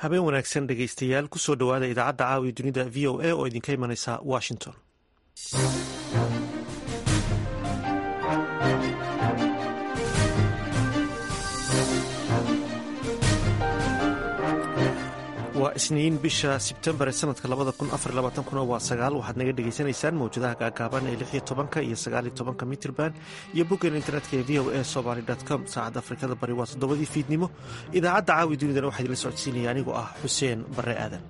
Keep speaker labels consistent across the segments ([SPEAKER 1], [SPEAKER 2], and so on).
[SPEAKER 1] habeen wanaagsan dhegaystayaal kusoo dhowaada idaacadda caawiya dunida v o a oo idinka imanaysa washington waa isniin bisha sebtembar ee sanadka kuna waa sagaal waxaad naga dhegaysanaysaan mawjadaha gaagaaban ee lixiyo tobanka iyo sagaaliyo tobanka mitrban iyo boggan internetka ee v o a somaly com saacadda afrikada bari waa toddobadii fiidnimo idaacadda caawi dunidana waxaa idinla socodsiinaya anigoo ah xuseen barre aadan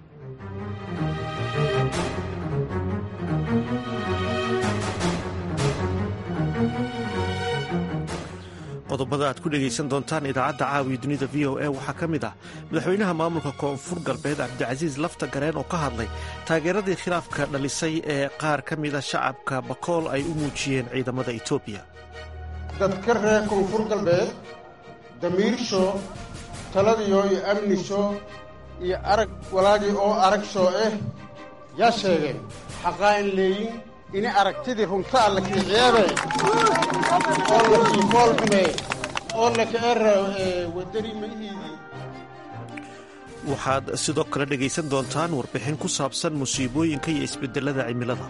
[SPEAKER 1] qodobada aad ku dhegaysan doontaan idaacadda caawiya dunida v o a waxaa ka mid ah madaxweynaha maamulka koonfur galbeed cabdicasiis lafta gareen oo ka hadlay taageeradii khilaafka dhalisay ee qaar ka mida shacabka bakool ay u muujiyeen ciidamada etoobiya
[SPEAKER 2] dadka reer koonfur galbeed damiirsho taladiyo iyo amnisho iyo arag walaagii oo arag shoo ah yaa sheegeen xaqaa in leeyin ini aragtidii runta alla kiiciyabe oo la kiifoolxume oo lakaera wadani maihiidii
[SPEAKER 1] waxaad sidoo kale dhegaysan doontaan warbixin ku saabsan musiibooyinka iyo isbedelada cimilada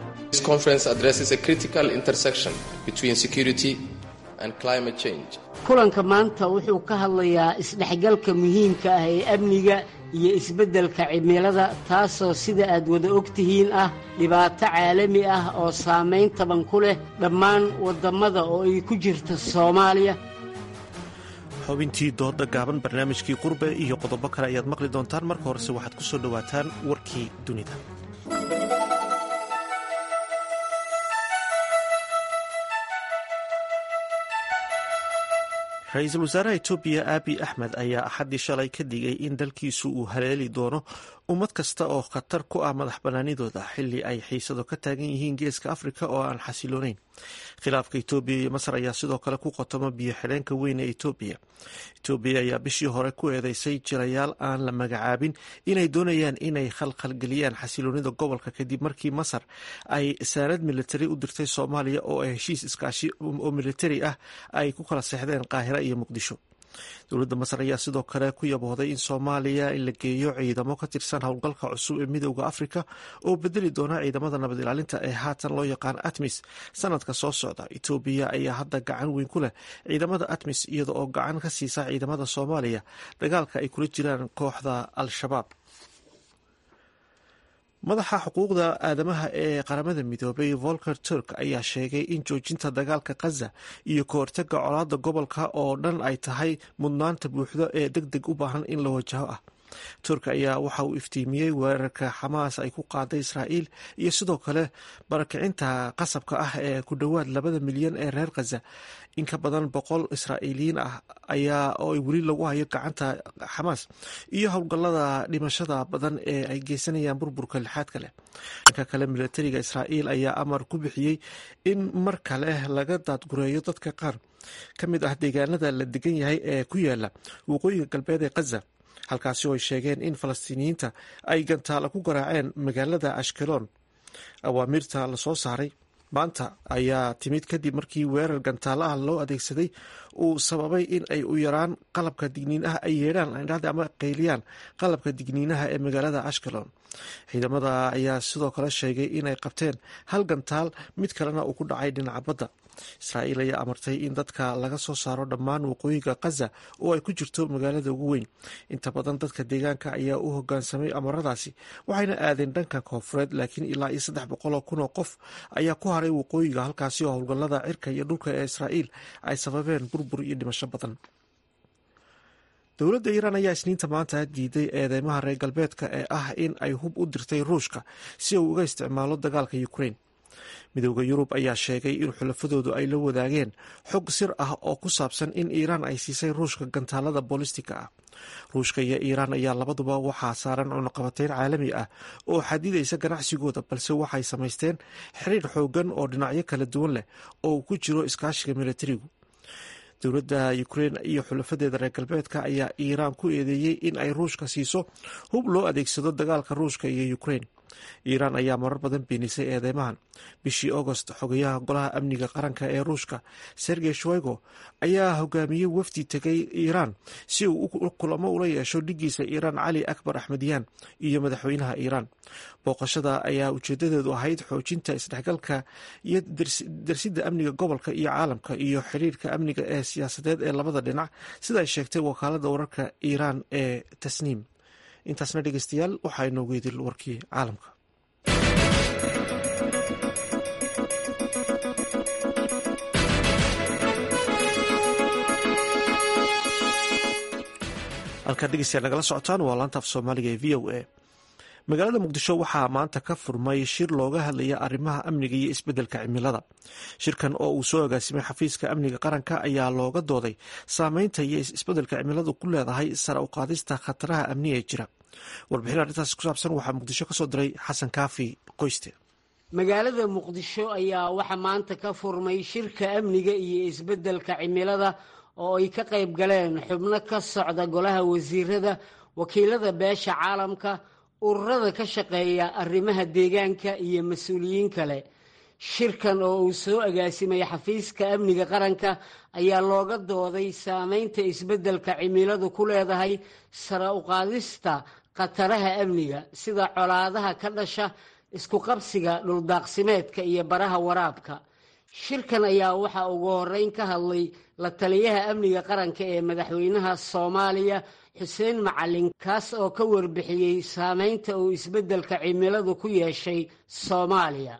[SPEAKER 3] kulanka maanta wuxuu ka hadlayaa isdhexgalka muhiimka ah ee amniga iyo isbeddelka cimilada taasoo sida aad wada og tihiin ah dhibaato caalami ah oo saamayn taban ku leh dhammaan waddammada oo ay ku jirta soomaaliya
[SPEAKER 1] xubintii dooda gaaban barnaamijkii qurbe iyo qodobo kale ayaad maqli doontaan marka horese waxaad ku soo dhowaataan warkii dunida ra-iisul wasaaraha etoobiya aabi axmed ayaa axaddii shalay ka digay in dalkiisu uu haleeli doono ummad kasta oo khatar ku ah madax bannaanidooda xilli ay xiisado ka taagan yihiin geeska afrika oo aan xasiloonayn khilaafka etoobiya iyo masar ayaa sidoo kale ku qotoma biyo xidheenka weyn ee etoobiya etoobiya ayaa bishii hore ku eedeysay jirayaal aan la magacaabin inay doonayaan inay khalkhalgeliyaan xasiloonida gobolka kadib markii masar ay saanad militari u dirtay soomaaliya oo ay heshiis iskaashi oo militari ah ay ku kala seexdeen qaahira iyo muqdisho dowladda masar ayaa sidoo kale ku yabooday in soomaaliya in la geeyo ciidamo ka tirsan howlgalka cusub ee midooda afrika oo bedeli doona ciidamada nabad ilaalinta ee haatan loo yaqaan atmis sanadka soo socda etoobiya ayaa hadda gacan weyn ku leh ciidamada atmis iyada oo gacan ka siisa ciidamada soomaaliya dagaalka ay kula jiraan kooxda al-shabaab madaxa xuquuqda aadamaha ee qaramada midoobay volker turk ayaa sheegay in joojinta dagaalka khaza iyo ka hortaga colaada gobolka oo dhan ay tahay mudnaanta buuxdo ee deg deg u baahan in la wajaho ah turk ayaa waxa uu iftiimiyey weerarka xamaas ay ku qaaday israa'iil iyo sidoo kale barakicinta qasabka ah ee ku dhowaad labada milyan ee reer khaza in ka badan boqol israa'iiliyiin ah ayaa oo weli lagu hayo gacanta xamaas iyo howlgallada dhimashada badan ee ay geysanayaan burburka lixaadka leh dhanka kale milatariga israa'iil ayaa amar ku bixiyey in mar kale laga daadgureeyo dadka qaar ka mid ah deegaanada la degan yahay ee ku yaala waqooyiga galbeed ee khaza halkaasi oo ay sheegeen in falastiiniyiinta ay gantaala ku garaaceen magaalada ashkelon awaamiirta lasoo saaray maanta ayaa timid kadib markii weerar gantaala ah loo adeegsaday uu sababay in ay u yaraan qalabka digniinaha ay yeedhaan ama qayliyaan qalabka digniinaha ee magaalada ashkelon ciidamada ayaa sidoo kale sheegay inay qabteen hal gantaal mid kalena uu ku dhacay dhinaca badda israa'iil ayaa amartay in dadka laga soo saaro dhammaan waqooyiga khaza oo ay ku jirto magaalada ugu weyn inta badan dadka deegaanka ayaa u hogaansamay amaradaasi waxayna aadeen dhanka koonfureed laakiin ilaa iyo saddex boqol oo kun oo qof ayaa ku haray waqooyiga halkaasi oo howlgallada cirka iyo dhulka ee israa'iil ay sababeen burbur iyo dhimasho badan dowladda iiraan ayaa isniinta maanta diiday eedeymaha reer galbeedka ee ah in ay hub u dirtay ruushka si uu uga isticmaalo dagaalka ukrain midooda yurub ayaa sheegay in xulafadoodu ay la wadaageen xog sir ah oo ku saabsan in iiraan ay siisay ruushka gantaalada boolistiga ah ruushka iyo iiraan ayaa labaduba waxaa saaran cunuqabateyn caalami ah oo xadidaysa ganacsigooda balse waxay samaysteen xiriir xoogan oo dhinacyo kala duwan leh oo ku jiro iskaashiga militarigu dowladda ukrein iyo xulafadeeda reer galbeedka ayaa iiraan ku eedeeyey in ay ruushka siiso hub loo adeegsado dagaalka ruushka iyo ukrein iiraan ayaa marar badan beenisay eedeymahan bishii agost xogayaha golaha amniga qaranka ee ruushka sergey shoigo ayaa hogaamiyey wafdi tegay iiraan si uu kulamo ula yeesho dhigiisa iiraan cali akbar axmediyaan iyo madaxweynaha iiraan booqashada ayaa ujeedadeedu ahayd xoojinta isdhexgalka iyo darsidda amniga gobolka iyo caalamka iyo xiriirka amniga ee siyaasadeed ee labada dhinac sida ay sheegtay wakaalada wararka iiraan ee tasniim intaasna dhegeystayaal waxaa inoogu idil warkii caalamka halkaa dhegeystayaal nagala socotaan waa laanta af soomaaliga ee v o a magaalada muqdisho waxaa maanta ka furmay shir looga hadlaya arrimaha amniga iyo isbeddelka cimilada shirkan oo uu soo agaasimay xafiiska amniga qaranka ayaa looga dooday saameynta iyo isbeddelka cimiladu ku leedahay sare u qaadista khataraha amniga ee jira warbixin arrintaas ku saabsan waxaa muqdisho ka soo diray xasan kaafi qoyste
[SPEAKER 3] magaalada muqdisho ayaa waxaa maanta ka furmay shirka amniga iyo isbeddelka cimilada oo ay ka qayb galeen xubno ka socda golaha wasiirada wakiilada beesha caalamka ururada ka shaqeeya arrimaha deegaanka iyo mas-uuliyiin kale shirkan oo uu soo agaasimay xafiiska amniga qaranka ayaa looga dooday saameynta isbeddelka cimiladu ku leedahay sare uqaadista khataraha amniga sida colaadaha ka dhasha isku qabsiga dhuldaaqsimeedka iyo baraha waraabka shirkan ayaa waxaa ugu horeyn ka hadlay la taliyaha amniga qaranka ee madaxweynaha soomaaliya xuseen macalin kaas oo ka warbixiyey saameynta uu isbeddelka cimiladu ku yeeshay soomaaliya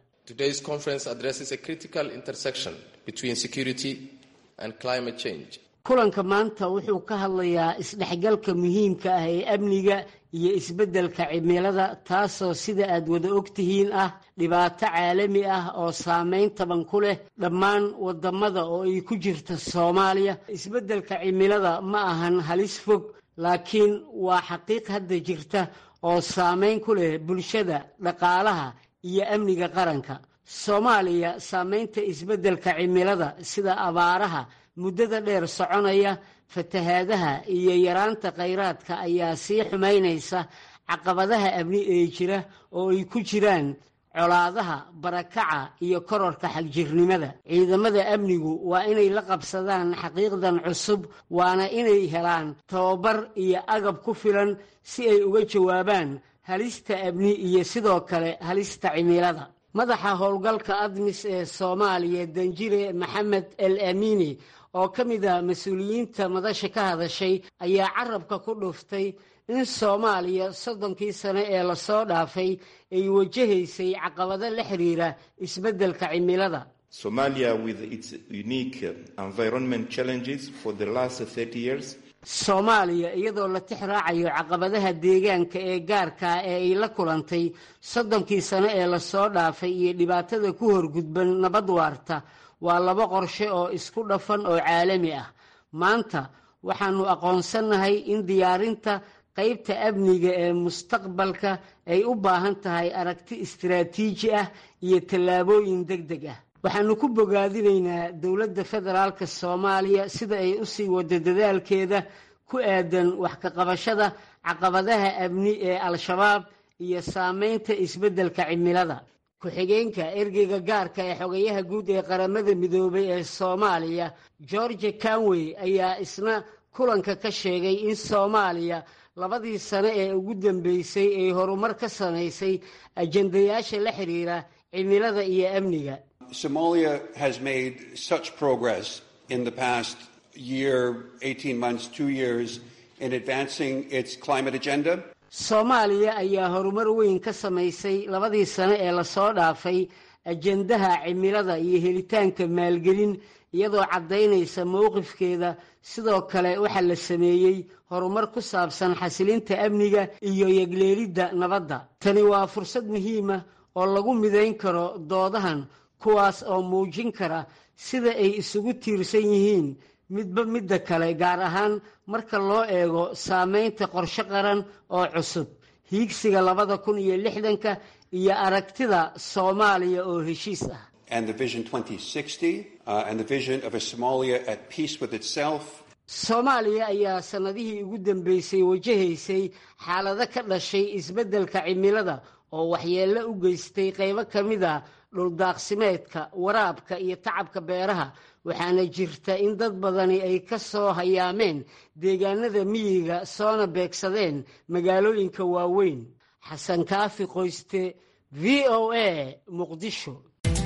[SPEAKER 3] kulanka maanta wuxuu ka hadlayaa isdhexgalka muhiimka ah ee amniga iyo isbeddelka cimilada taasoo sida aad wada ogtihiin ah dhibaato caalami ah oo saameyn taban ku leh dhammaan wadamada oo ay ku jirta soomaaliya isbeddelka cimilada ma ahan halis fog laakiin waa xaqiiq hadda jirta oo saameyn ku leh bulshada dhaqaalaha iyo amniga qaranka soomaaliya saameynta isbeddelka cimilada sida abaaraha muddada dheer soconaya fatahaadaha iyo yaraanta khayraadka ayaa sii xumaynaysa caqabadaha amni ee jira oo ay ku jiraan colaadaha barakaca iyo kororka xagjirnimada ciidamada amnigu waa inay la qabsadaan xaqiiqdan cusub waana inay helaan tababar iyo agab ku filan si ay uga jawaabaan halista amni iyo sidoo kale halista cimilada madaxa howlgalka admis ee soomaaliya danjire maxamed el amiini oo ka mid ah mas-uuliyiinta madasha ka hadashay ayaa carabka ku dhuftay in soomaaliya soddonkii sano ee lasoo dhaafay ay wajahaysay caqabado la xiriira isbeddelka cimilada
[SPEAKER 4] Somalia, with its unique environment challenges for the last 30 years,
[SPEAKER 3] soomaaliya iyadoo la tix raacayo caqabadaha deegaanka ee gaarkaa ee ay la kulantay soddonkii sano ee lasoo dhaafay iyo dhibaatada ku horgudban nabad waarta waa laba qorshe oo isku dhafan oo caalami ah maanta waxaanu aqoonsannahay in diyaarinta qaybta amniga ee mustaqbalka ay u baahan tahay aragti istiraatiiji ah iyo tallaabooyin deg deg ah waxaanu ku bogaadinaynaa dowladda federaalka soomaaliya sida ay u sii wado dadaalkeeda ku aadan wax ka qabashada caqabadaha amni ee al-shabaab iyo saameynta isbeddelka cimilada ku-xigeenka ergeyga gaarka ee xogayaha guud ee qaramada midoobay ee soomaaliya george canwey ayaa isna kulanka ka sheegay in soomaaliya labadii sano ee ugu dambeysay ay horumar ka samaysay ajendayaasha la xiriira cimilada iyo amniga
[SPEAKER 5] Somalia has made such progress in the past year, 18 months, two years in advancing its climate agenda.
[SPEAKER 3] soomaaliya ayaa horumar weyn ka samaysay labadii sano ee lasoo dhaafay ajendaha cimilada iyo helitaanka maalgelin iyadoo caddaynaysa mowqifkeeda sidoo kale waxaa la sameeyey horumar ku saabsan xasilinta amniga iyo yegleelidda nabadda tani waa fursad muhiima oo lagu midayn karo doodahan kuwaas oo muujin kara sida ay isugu tiirsan yihiin midba midda kale gaar ahaan marka loo eego saameynta qorshe qaran oo cusub hiigsiga labada kun iyo lixdanka iyo aragtida soomaaliya oo heshiis ah
[SPEAKER 5] And the Vision 2060 uh, and the vision of a Somalia at peace with itself
[SPEAKER 3] soomaaliya ayaa sannadihii ugu dambeysay wajahaysay xaalado ka dhashay isbeddelka cimilada oo waxyeello u geystay qaybo ka mid a dhuldaaqsimeedka waraabka iyo tacabka beeraha waxaana jirta in dad badani ay ka soo hayaameen deegaanada miyiga soona beegsadeen magaalooyinka waaweyn xasan kaafi qoyste v o a muqdisho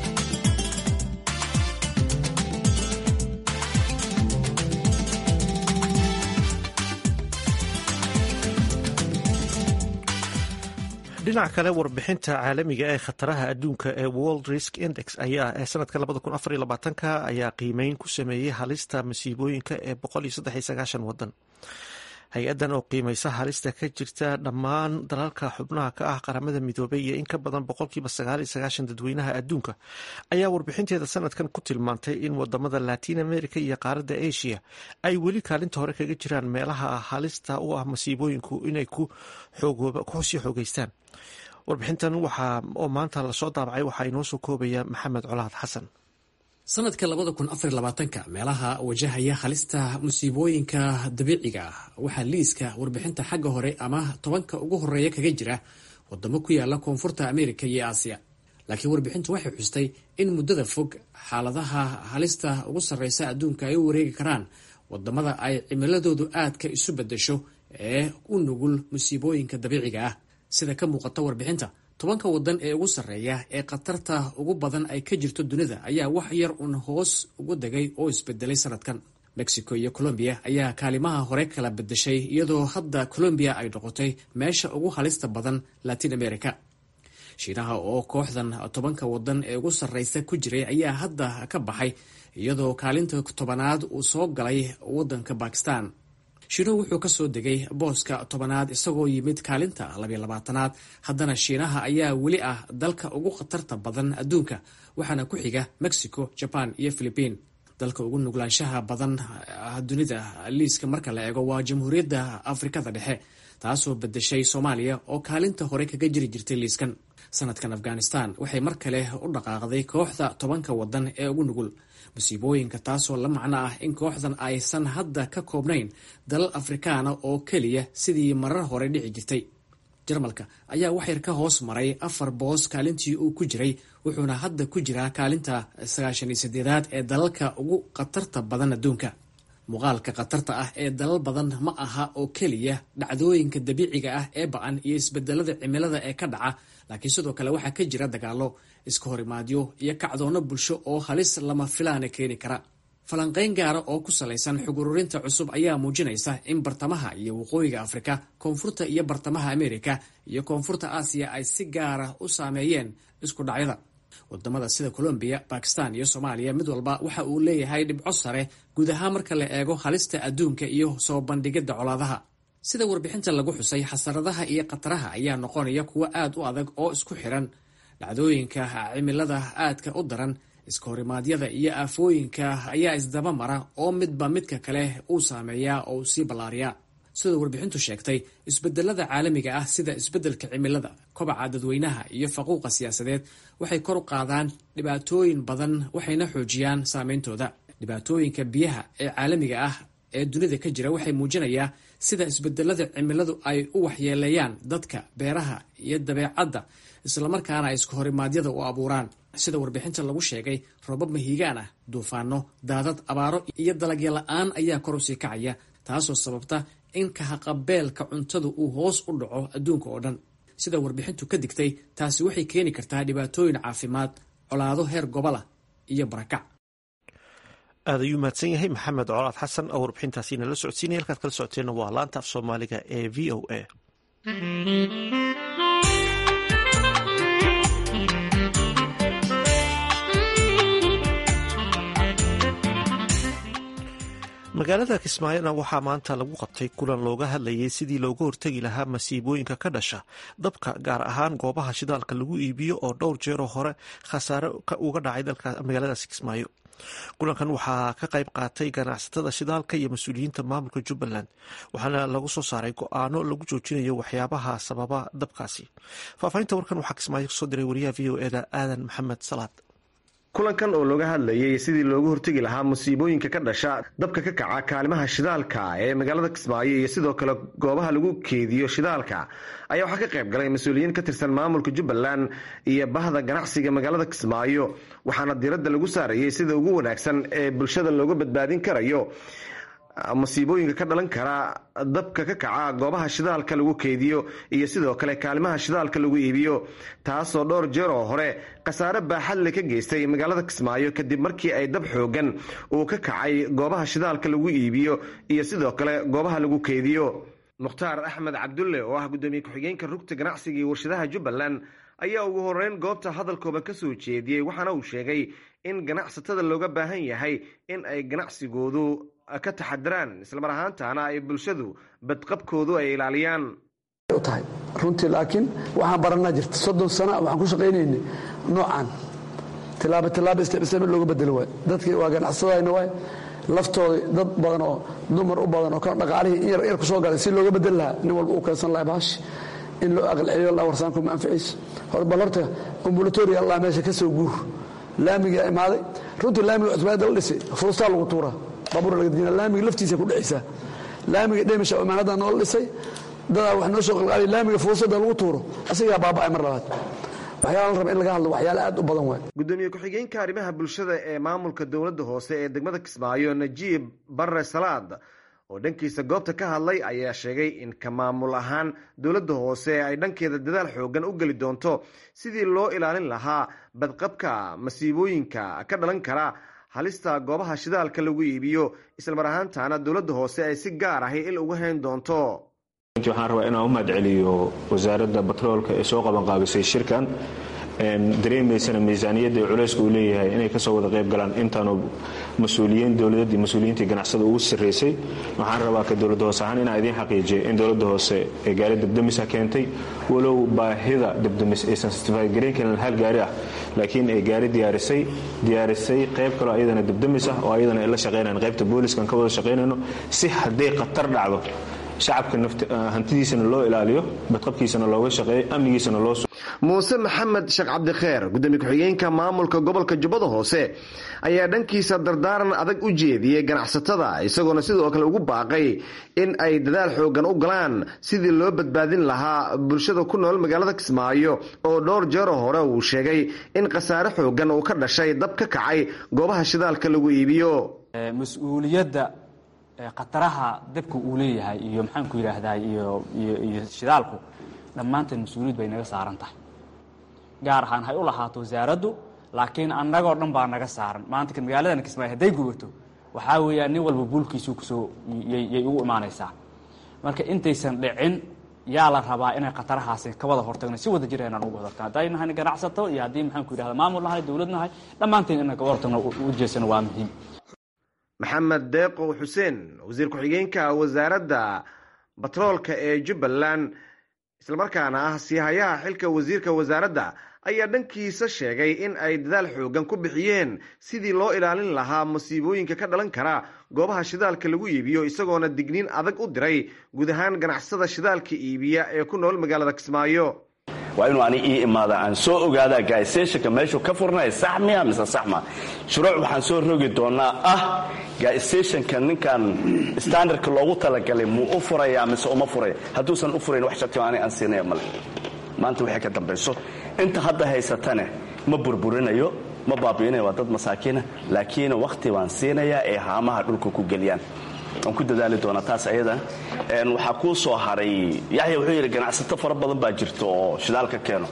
[SPEAKER 1] dhinaca kale warbixinta caalamiga ee khataraha adduunka ee world risk index ayaa ee sanadka ka ayaa qiimeyn ku sameeyey halista masiibooyinka ee wadan hay-adan oo qiimeysa halista ka jirta dhammaan dalalka xubnaha ka ah qaramada midoobay iyo in ka badan boqolkiiba dadweynaha adduunka ayaa warbixinteeda sanadkan ku tilmaantay in wadamada latin america iyo qaaradda asia ay weli kaalinta hore kaga jiraan meelaha halista u ah masiibooyinku inay kusii xoogeystaan warbixintan oo maanta lasoo daabacay waxaa inoo soo koobaya maxamed colaad xasan
[SPEAKER 6] sanadka labada kun afar labaatanka meelaha wajahaya halista musiibooyinka dabiiciga ah waxaa liiska warbixinta xagga hore ama tobanka ugu horeeya kaga jira wadamo ku yaala koonfurta ameerika iyo aasiya laakiin warbixintu waxay xustay in muddada fog xaaladaha halista ugu sarreysa adduunka ay u wareegi karaan wadamada ay cimiladoodu aadka isu bedesho ee u nugul musiibooyinka dabiiciga ah sida ka muuqata warbixinta tobanka wadan ee ugu sarreeya ee khatarta ugu badan ay ka jirto dunida ayaa wax yar uun hoos ugu degay oo isbedelay sanadkan mexico iyo colombiya ayaa kaalimaha hore kala bedeshay iyadoo hadda colombiya ay noqotay meesha ugu halista badan latin america shiinaha oo kooxdan tobanka wadan ee ugu sarreysa ku jiray ayaa hadda ka baxay iyadoo kaalinta tobanaad uu soo galay wadanka bakistan shiinuhu wuxuu ka soo degay booska tobanaad isagoo yimid kaalinta labiyo labaatanaad haddana shiinaha ayaa weli ah dalka ugu khatarta badan adduunka waxaana ku xiga mexico jaban iyo philibiin dalka ugu nuglaanshaha badan dunida liiska marka la eego waa jamhuuriyadda afrikada dhexe taasoo bedeshay soomaaliya oo kaalinta hore kaga jiri jirtay liiskan sanadkan afghanistan waxay mar kale u dhaqaaqday kooxda tobanka wadan ee ugu nugul musiibooyinka taasoo la macno ah in kooxdan aysan hadda ka koobnayn dalal afrikaana oo keliya sidii marar hore dhici jirtay jarmalka ayaa waxyar ka hoos maray afar boos kaalintii uu ku jiray wuxuuna hadda ku jiraa kaalinta sagaashan iyo sideedaad ee dalalka ugu khatarta badan adduunka muuqaalka khatarta ah ee dalal badan ma aha oo keliya dhacdooyinka dabiiciga ah ee ba-an iyo isbedelada cimilada ee ka dhaca laakiin sidoo kale waxaa ka jira dagaalo iska horimaadyo iyo kacdoono bulsho oo halis lama filaana keeni kara falanqayn gaara oo ku salaysan xog ururinta cusub ayaa muujinaysa in bartamaha iyo waqooyiga afrika koonfurta iyo bartamaha amerika iyo koonfurta aasiya ay si gaara u saameeyeen isku dhacyada wadamada sida colombiya bakistan iyo soomaaliya mid walba waxa uu leeyahay dhibco sare guud ahaan marka la eego halista adduunka iyo soo bandhigidda colaadaha sida warbixinta lagu xusay xasaradaha iyo khataraha ayaa noqonaya kuwo aad u adag oo isku xiran dhacdooyinka cimilada aadka u daran iska horimaadyada iyo aafooyinka ayaa isdaba mara oo midba midka kale uu saameeyaa oo sii ballaariyaa sidoo warbixintu sheegtay isbedelada caalamiga ah sida isbedelka cimilada kobaca dadweynaha iyo faquuqa siyaasadeed waxay kor u qaadaan dhibaatooyin badan waxayna xoojiyaan saameyntooda dhibaatooyinka biyaha ee caalamiga ah ee dunida ka jira waxay muujinayaa sida isbedelada cimiladu ay u waxyeeleeyaan dadka beeraha iyo dabeecadda islamarkaana ay isku horimaadyada u abuuraan sida warbixinta lagu sheegay roobab mahiigaan ah duufaano daadad abaaro iyo dalagyo la-aan ayaa kor usii kacaya taasoo sababta in kahaqabeelka cuntadu uu hoos u dhaco adduunka oo dhan sida warbixintu ka digtay taasi waxay keeni kartaa dhibaatooyin caafimaad colaado heer gobolah iyo barakac
[SPEAKER 1] aad ayuu mahadsan yahay maxamed colaad xasan oo warbixintaasi nala socodsiinaya halkaad kala socoteenna waa laanta af soomaaliga ee v o a magaalada kismaayona waxaa maanta lagu qabtay kulan looga hadlayay sidii looga hortegi lahaa masiibooyinka ka dhasha dabka gaar ahaan goobaha shidaalka lagu iibiyo oo dhowr jeeroo hore khasaare uga dhacay magaaladaasi kismaayo kulankan waxaa ka qayb qaatay ganacsatada shidaalka iyo mas-uuliyiinta maamulka jubbaland waxaana lagu soo saaray go-aano lagu joojinayo waxyaabaha sababa dabkaasi faahfaahinta warkan waxaa kismaayo kasoo diray wariyaha v o eda aadan maxamed salaad
[SPEAKER 7] kulankan oo looga hadlayay sidii loogu hortegi lahaa musiibooyinka ka dhasha dabka ka kaca kaalimaha shidaalka ee magaalada kismaayo iyo sidoo kale goobaha lagu keediyo shidaalka ayaa waxaa ka qayb galay mas-uuliyiin ka tirsan maamulka jubbaland iyo bahda ganacsiga magaalada kismaayo waxaana diiradda lagu saarayay sida ugu wanaagsan ee bulshada looga badbaadin karayo masiibooyinka ka dhalan kara dabka ka kaca goobaha shidaalka lagu keediyo iyo sidoo kale kaalimaha shidaalka lagu iibiyo taasoo dhowr jeer oo hore khasaare baaxadle ka geystay magaalada kismaayo kadib markii ay dab xoogan uu ka kacay goobaha shidaalka lagu iibiyo iyo sidoo kale goobaha lagu keediyo mukhtaar axmed cabdulle oo ah guddoomiye ku-xigeenka rugta ganacsiga iyo warshadaha jubbaland ayaa ugu horeyn goobta hadalkooda ka soo jeediyey waxaana uu sheegay in ganacsatada looga baahan yahay in ay ganacsigoodu ka taxadiraan islamar ahaantaana ay bulshadu badqabkoodu ay ilaaliyaan
[SPEAKER 8] tahay runtii laakiin waxaan baranaa jirta soddon sana waxaan ku shaqaynaynay noocan tilaabo tilaabo istibsame looga bedelo waay dadkii waa ganacsadayna waay laftooda dad badan oo dumar u badan oo kan dhaqaalihii in yar yar ku soo galay si looga bedeli lahaa nin walba uu keensan lahay baashi in loo aqal celiyo la warsaanku ma anficiis hor bal horta ambulatoria allah meesha ka soo guur laamiga imaaday runtii laamiga cusbaayadda la dhisay fuustaa lagu tuuraa baabuur laga dejina laamiga laftiisa ku dhexaysaa laamiga dhemisha imaanada noola dhisay dadaa wax noo soo qalqaaliy laamiga fuusada lagu tuuro asigaa baaba'ay mar labaad waxyaala la raba in laga hadlo waxyaale aad u badan waay
[SPEAKER 7] gudoomiye ku-xigeenka arrimaha bulshada ee maamulka dowladda hoose ee degmada kismaayo najiib barre salaad oo dhankiisa goobta ka hadlay ayaa sheegay in ka maamul ahaan dowladda hoose ay dhankeeda dadaal xoogan u geli doonto sidii loo ilaalin lahaa badqabka masiibooyinka ka dhalan kara halista goobaha shidaalka lagu iibiyo islamar ahaantaana dowladda hoose ay si gaar ahi il uga hayn doonto
[SPEAKER 9] waxaan rabaa inaan u mahadceliyo wasaaradda batroolka ee soo qabanqaabisay shirkan dareemaysana miisaaniyadda ee culayska uu leeyahay inay kasoo wada qayb galaan intaanu mas-uuliyiin dowladad iyo mas-uuliyiintii ganacsada ugu sarraysay waxaan rabaa ka dowladda hoose ahaan inaan idiin xaqiijiyo in dowladda hoose ee gaari dabdamisa keentay walow baahida dabdamis aysan stify garayn karin hal gaari ah laakiin ay gaari diyaarisay diyaarisay qayb kaloo ayadana dabdamis ah oo ayadana ay la shaqaynayan qaybta booliskan ka wada shaqaynayno si hadday khatar dhacdo shacabka hantidiisana loo ilaaliyo badqabkiisana looga shaqeeyo amnigiisana loo
[SPEAKER 7] muuse maxamed sheekh cabdikheer gudoomiye ku-xigeenka maamulka gobolka jubbada hoose ayaa dhankiisa dardaaran adag u jeediyey ganacsatada isagoona sidoo kale ugu baaqay in ay dadaal xoogan u galaan sidii loo badbaadin lahaa bulshada ku nool magaalada kismaayo oo dhowr jeeroo hore uu sheegay in khasaare xoogan uu ka dhashay dab ka kacay goobaha shidaalka lagu iibiyo
[SPEAKER 10] mas-uuliyadda khataraha dabka uu leeyahay iyo maxaanku yidhaahdaa iyo iyo shidaalku dhammaanteen mas-uuliyad bay naga saaran tahay gaar ahaan hay u lahaato wasaaraddu laakiin annagoo dhan baa naga saaran maanta magaaladan kismaayo hadday gubato waxaa weeyaan nin walba buulkiisuu kusoo yay ugu imaanaysaa marka intaysan dhicin yaa la rabaa inay khatarahaasi ka wada hortagno si wada jir inaan uga hortagno hadday nahay ganacsato iyo haddii maxaanku yidhahda maamul nahay dowlad nahay dhammaanteen inaan kaga hortagno u jeesano waa muhiim
[SPEAKER 7] maxamed deeqow xuseen wasiir ku-xigeenka wasaaradda batroolka ee jubbaland islamarkaana ah siihayaha xilka wasiirka wasaaradda ayaa dhankiisa sheegay in ay dadaal xoogan ku bixiyeen sidii loo ilaalin lahaa masiibooyinka ka dhalan kara goobaha shidaalka lagu iibiyo isagoona digniin adag u diray guud ahaan ganacsada shidaalka iibiya ee ku nool magaalada kismaayo
[SPEAKER 11] waa inuu ani ii imaada aan soo ogaadaa gaaistationka meeshuu ka furnaya sax miya mise sax ma shuruuc waxaan soo rogi doonaa ah gaaistationka ninkan standardka loogu talagalay muu u furayaa mise uma furaya hadduusan u furayn wax sharti ani aan siinaya male maanta waxay ka dambayso inta hadda haysatane ma burburinayo ma baabi'inayo waa dad masaakiina laakiin wakhti baan siinayaa ee haamaha dhulka ku geliyaan waan ku dadaali doonaa taas ayada waxaa kuu soo haray yaxya wuxuu yidhi ganacsato fara badan baa jirta oo shidaal ka keeno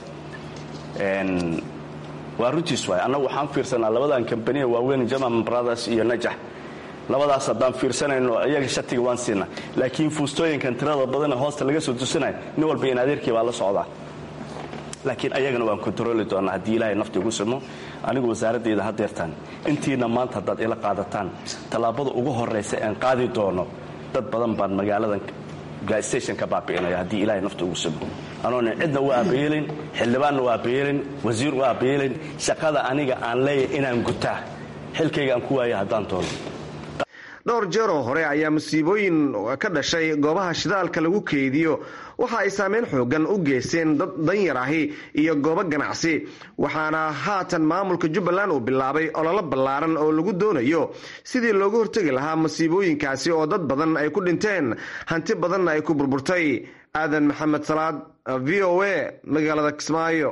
[SPEAKER 11] waa runtiis waay annagu waxaan fiirsanaa labadan kambaniya waaweyn jaman brothers iyo najax labadaas haddaan fiirsanayno iyaga shatiga waan siinaa laakiin fuustooyinkan tirada badana hoosta laga soo tusinayo nin walba in adeerkii baa la socdaa laakiin ayagana waan kontarooli doonaa haddii ilaahay nafti ugu simo anigu wasaaradayda hadeertaan intiina maanta haddaad ila qaadataan tallaabada ugu horraysa aan qaadi doono dad badan baan magaaladan gaastation ka baabi'inaya haddii ilaahay nafti ugu simo anoona cidna u aabayeelin xildhibaanna u aabayeelin wasiir u aabayeelin shaqada aniga aan leeyahay inaan gutaa xilkayga aan ku waaya haddaan doono
[SPEAKER 7] dhowr jeer oo hore ayaa musiibooyin ka dhashay goobaha shidaalka lagu keydiyo waxa ay saameyn xoogan u geysteen dad danyar ahi iyo goobo ganacsi waxaana haatan maamulka jubbaland uu bilaabay ololo ballaaran oo lagu doonayo sidii looga hortegi lahaa masiibooyinkaasi oo dad badan ay ku dhinteen hanti badanna ay ku burburtay aadan maxamed salaad v o a magaalada kismaayo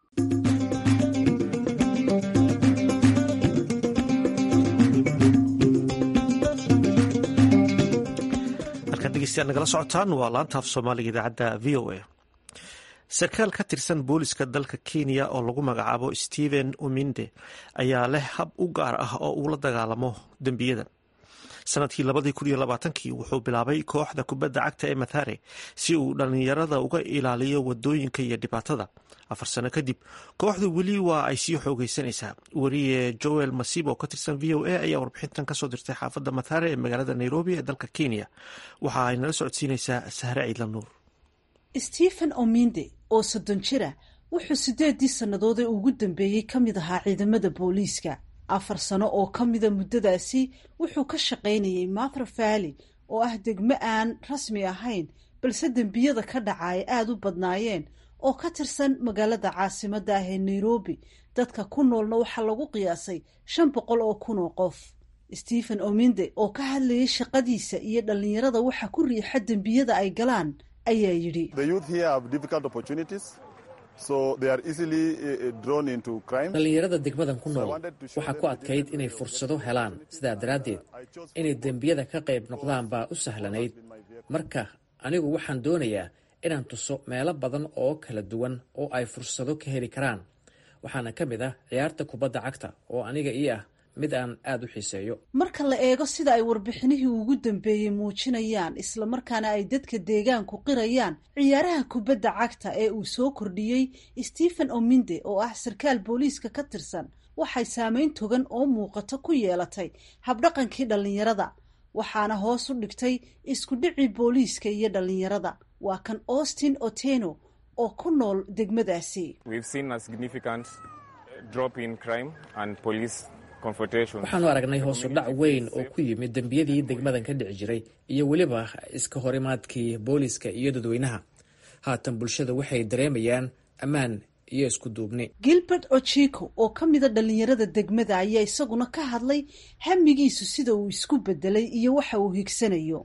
[SPEAKER 1] nagala socotaan waa laanta af soomaaliga idaacadda v o a sarkaal ka tirsan booliska dalka kenya oo lagu magacaabo stephen uminde ayaa leh hab u gaar ah oo uu la dagaalamo dembiyada sanadkii labadii kun iyo labaatankii wuxuu bilaabay kooxda kubadda cagta ee mathare si uu dhallinyarada uga ilaaliyo wadooyinka iyo dhibaatada afar sano kadib kooxdu weli waa ay sii xoogeysanaysaa weriye joel masib oo ka tirsan v o a ayaa warbixintan kasoo dirtay xaafadda mathare ee magaalada nairobi ee dalka kenya waxa ay nala socodsiinaysaa sahre ciidla nuur
[SPEAKER 12] stephen ominde oo soddon jira wuxuu sideedii sannadood ee ugu dambeeyey ka mid ahaa ciidamada booliiska afar sano oo ka mida muddadaasi wuxuu ka shaqaynayay mathra valley oo ah degmo aan rasmi ahayn balse dembiyada ka dhaca ay aada u badnaayeen oo ka tirsan magaalada caasimadda ah ee nairobi dadka ku noolna waxaa lagu qiyaasay shan boqol oo kun oo qof stephen ominde oo ka hadlayay shaqadiisa iyo dhallinyarada waxa ku riixa dembiyada ay galaan ayaa yidhi
[SPEAKER 6] dhallinyarada degmadan ku nool waxaa ku adkayd inay fursado helaan sidaa daraaddeed inay dembiyada ka qayb noqdaan baa u sahlanayd marka anigu waxaan doonayaa inaan tuso meelo badan oo kala duwan oo ay fursado ka heli karaan waxaana ka mid ah ciyaarta kubadda cagta oo aniga ii ah mid aan aada u xiiseeyo
[SPEAKER 12] marka la eego sida ay warbixinihii ugu dambeeyey muujinayaan islamarkaana ay dadka deegaanku qirayaan ciyaaraha kubadda cagta ee uu soo kordhiyey stephen ominde oo ah sarkaal booliiska ka tirsan waxay saameyn togan oo muuqato ku yeelatay habdhaqankii dhallinyarada waxaana hoos u dhigtay isku dhicii booliiska iyo dhallinyarada waa kan austin oteno oo ku nool degmadaasi
[SPEAKER 6] waxaanu aragnay hoosu dhac weyn oo ku yimid dembiyadii degmadan ka dhici jiray iyo weliba iska horimaadkii booliiska iyo dadweynaha haatan bulshada waxay dareemayaan ammaan iyo isku duubni
[SPEAKER 12] gilbert ochiko oo ka mida dhallinyarada degmada ayaa isaguna ka hadlay hamigiisu sida uu isku bedelay iyo waxa uu higsanayo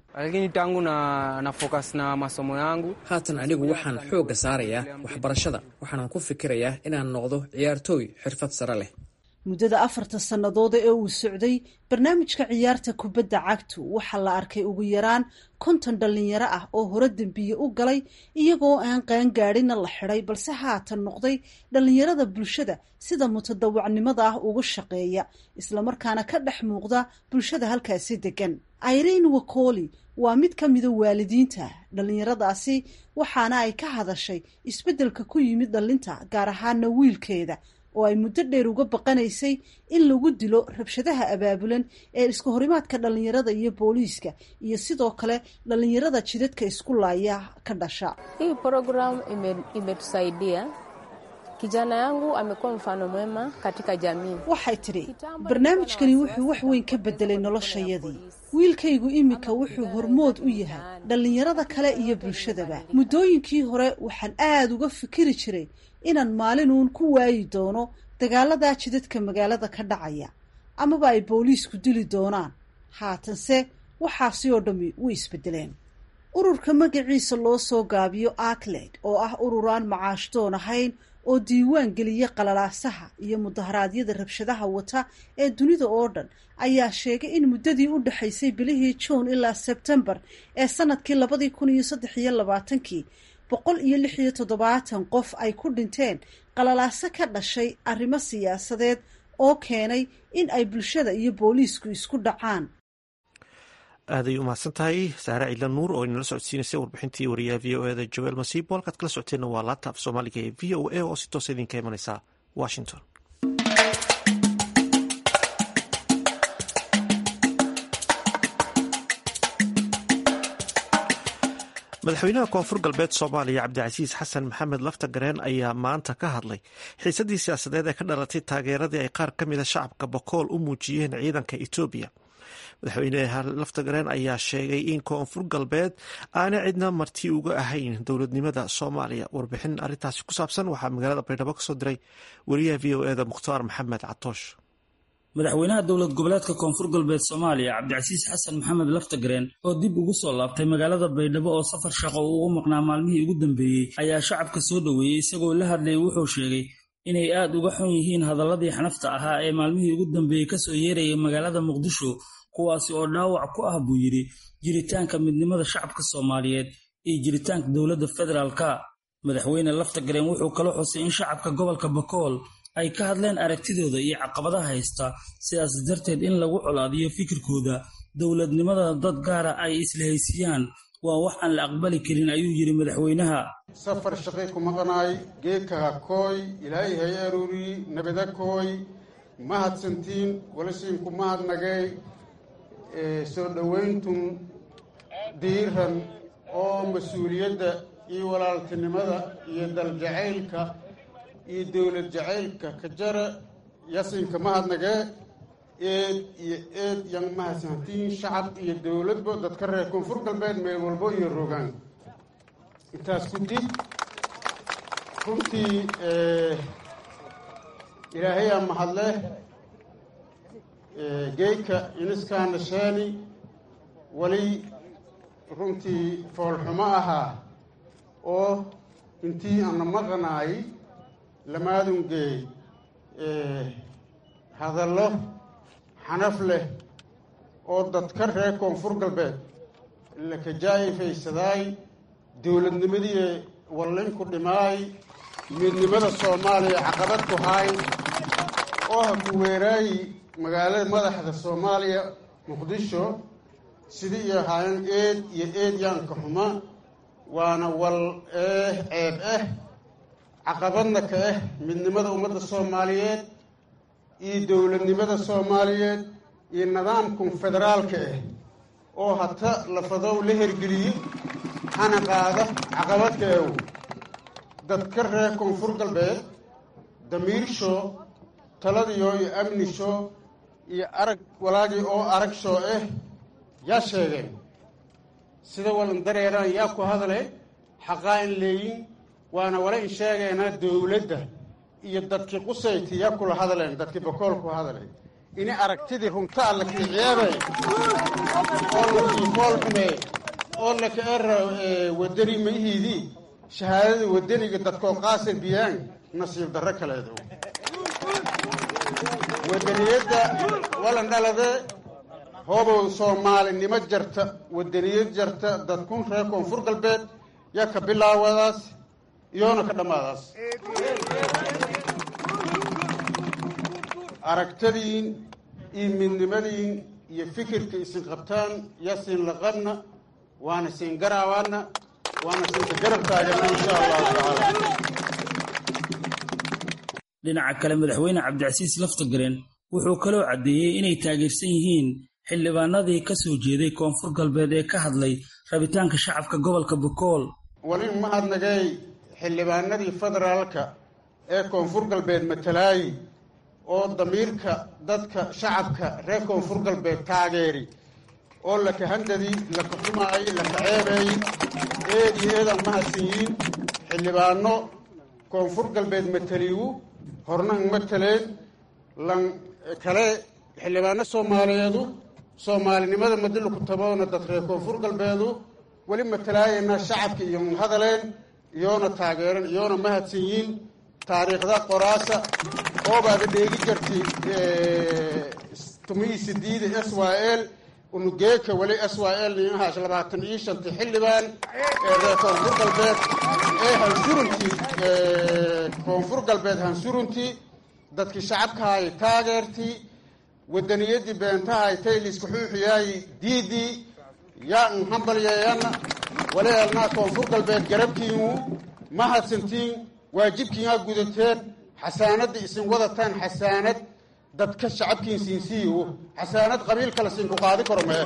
[SPEAKER 6] haatan anigu waxaan xoogga saarayaa waxbarashada waxaanan ku fikirayaa inaan noqdo ciyaartooy xirfad sare leh
[SPEAKER 12] muddada afarta sannadood ee uu socday barnaamijka ciyaarta kubadda cagtu waxaa la arkay ugu yaraan konton dhallinyaro ah oo hore dembiye u galay iyagoo aan qaangaadhina la xidhay balse haatan noqday dhallinyarada bulshada sida mutadawacnimada ah ugu shaqeeya islamarkaana ka dhex muuqda bulshada halkaasi degan irene wakoli waa mid ka mida waalidiinta dhallinyaradaasi waxaana ay ka hadashay isbeddelka ku yimid dhallinta gaar ahaana wiilkeeda oo ay muddo dheer uga baqanaysay in lagu dilo rabshadaha abaabulan ee iska horimaadka dhallinyarada iyo booliiska iyo sidoo kale dhallinyarada jidadka isku laaya ka dhasha
[SPEAKER 13] hii program imetusaidia kijana yangu amekuwa mfano mwema katika jamii
[SPEAKER 12] waxay tidhi barnaamijkani wuxuu wax weyn ka bedelay noloshayadii wiilkaygu iminka wuxuu hormood u yahay dhallinyarada kale iyo bulshadaba muddooyinkii hore waxaan aada uga fikiri jiray inaan maalinuun ku waayi doono dagaaladaa jidadka magaalada ka dhacaya amaba ay booliisku dili doonaan haatanse waxaasi oo dhammi way isbedeleen ururka magaciisa loo soo gaabiyo acled oo ah urur aan macaashdoon ahayn oo diiwaan geliya qalalaasaha iyo mudaharaadyada rabshadaha wata ee dunida oo dhan ayaa sheegay in muddadii u dhexaysay bilihii juun ilaa sebtembar ee sanadkii labadii kun iyo saddex iyo labaatankii boqol iyo lix iyo toddobaatan qof ay ku dhinteen qalalaaso ka dhashay arrimo siyaasadeed oo keenay in ay bulshada iyo booliisku isku dhacaan
[SPEAKER 1] aaday u mahadsan tahay saare ciidla nuur oo inala socodsiinaysay warbixintii wariyaha v o eda joel masiibo halkaad kala socoteenna waa laabta af soomaaliga ee v o a oo si toosa idinka imanaysa washington madaxweynaha koonfur galbeed soomaaliya cabdicasiis xasan maxamed lafta gareen ayaa maanta ka hadlay xiisadii siyaasadeed ee ka dhalatay taageeradii ay qaar ka mida shacabka bokool u muujiyeen ciidanka etoobiya madaxweyne laftagareen ayaa sheegay in koonfur galbeed aana cidna marti uga ahayn dowladnimada soomaaliya warbixin arintaasi ku saabsan waxaa magaalada baydhabo kasoo diray wariyaha v o eda mukhtaar maxamed catoosh
[SPEAKER 14] madaxweynaha dowlad goboleedka koonfur galbeed soomaaliya cabdicasiis xasan maxamed laftagareen oo dib ugu soo laabtay magaalada baydhabo oo safar shaqo uu u maqnaa maalmihii ugu dambeeyey ayaa shacabka soo dhoweeyey isagoo la hadlayay wuxuu sheegay inay aad uga xun yihiin hadaladii xanafta ahaa ee maalmihii ugu dambeeyey kasoo yeerayay magaalada muqdisho kuwaasi oo dhaawac ku ah buu yidhi jiritaanka midnimada shacabka soomaaliyeed iyo jiritaanka dowladda federaalka madaxweyne laftagareen wuxuu kala xusay in shacabka gobolka bakool ay ka hadleen aragtidooda iyo caqabadaha haysta sidaas darteed in lagu colaadiyo fikirkooda dowladnimada dad gaara ay islahaysiiyaan waa wax aan la aqbali karin ayuu yidhi madaxweynaha
[SPEAKER 2] safar shaqay ku maqnaay geekaha kooy ilaahay hay aruuriyi nabada kooy mahadsantiin walasiinku mahadnagay soo dhowayntun diiran oo mas-uuliyadda iyo walaaltinimada iyo daljacaylka iyo dowlad jacaylka ka jara yasinka mahadnagee eed iyo eed yan mahadsantiin shacab iyo dowladba dadka reer koonfur galbeed meel walbo iyo rogaan intaas ku dib runtii ilaahayaa mahadleh geyka iniskaana sheeni weli runtii foolxumo ahaa oo intii ana maqanaay lamaadungeey hadallo xanaf leh oo dadka reer koonfur galbeed lakajaa'ifaysaday dowladnimadii wallinku dhimaay midnimada soomaaliya caqabad ku haay oo ha ku weeraayi magaalada madaxda soomaaliya muqdisho sidii iyo ahaayeen eed iyo eed yaanka xuma waana wal eh ceeb ah caqabadna ka ah midnimada ummadda soomaaliyeed iyo dowladnimada soomaaliyeed iyo nidaamkan federaalka ah oo hata lafadow la hergeliyo hana qaada caqabadka ew dadka reer koonfur galbeed damiirsho taladiyo iyo amnisho iyo arag walaagii oo arag shoo ah yaa sheegeen sida walan dareeraan yaa ku hadle xaqaa in leeyin waana wala in sheegaynaa dowladda iyo dadkii qusayti yaa kula hadleen dadkii bakool ku hadlay ini aragtidii runta alla kiiciyaabay oo lakii fool xumee oo laka era wadani mayihiidii shahaadada wadaniga dadkoo qaasir biyaan nasiib darro kaleedo wadaniyadda walan dhalade hoobow soomaalinimo jarta wadaniyad jarta dadkun reer koonfur galbeed yaa ka bilaawadaas iyoona ka dhammaadaas aragtadiin iyo midnimadiin iyo fikirka isin qabtaan yaa siin laqabna waana siin garaawaana waana siinka garab taagana insha allahu tacaala
[SPEAKER 14] dhinaca kale madaxweyne cabdicasiis laftagareen wuxuu kaloo caddeeyey inay taageersan yihiin xildhibaanadii ka soo jeeday koonfur galbeed ee ka hadlay rabitaanka shacabka gobolka bokool
[SPEAKER 2] walin mahadnagay xildhibaanadii federaalka ee koonfur galbeed matalaayi oo damiirka dadka shacabka reer koonfur galbeed taageeri oo laka handadii laka xumaayey laka ceebeeyey eed iyo eedaan mahadsan yihiin xildhibaano koonfur galbeed mataliigu horna ang mataleen lan kale xildhibaano soomaaliyeedu soomaalinimada madilu ku taboona dad reer koonfur galbeedu weli matalaayaynaa shacabka iyo hadaleen iyoona taageeran iyoona mahadsan yihiin taariikhda qoraasa oobaada dheegi jarti tumihii sidiida s y l unugeeka weli s y l niahaas labaatan iyo shanti xildhibaan ee reer koonfur galbeed ee hansuruntii koonfur galbeed hansuruntii dadkii shacabkahay taageertii wadaniyadii beentahay tayliska xuuxiyaayi diidii yaa n hambalyeeyana waleelnaa koonfur galbeed garabkiinu mahadsantiin waajibkiinaa gudateen xasaanadda isin wadataan xasaanad dadka shacabkiin siinsiiyo xasaanad qabiil kale siinku qaadi karo mee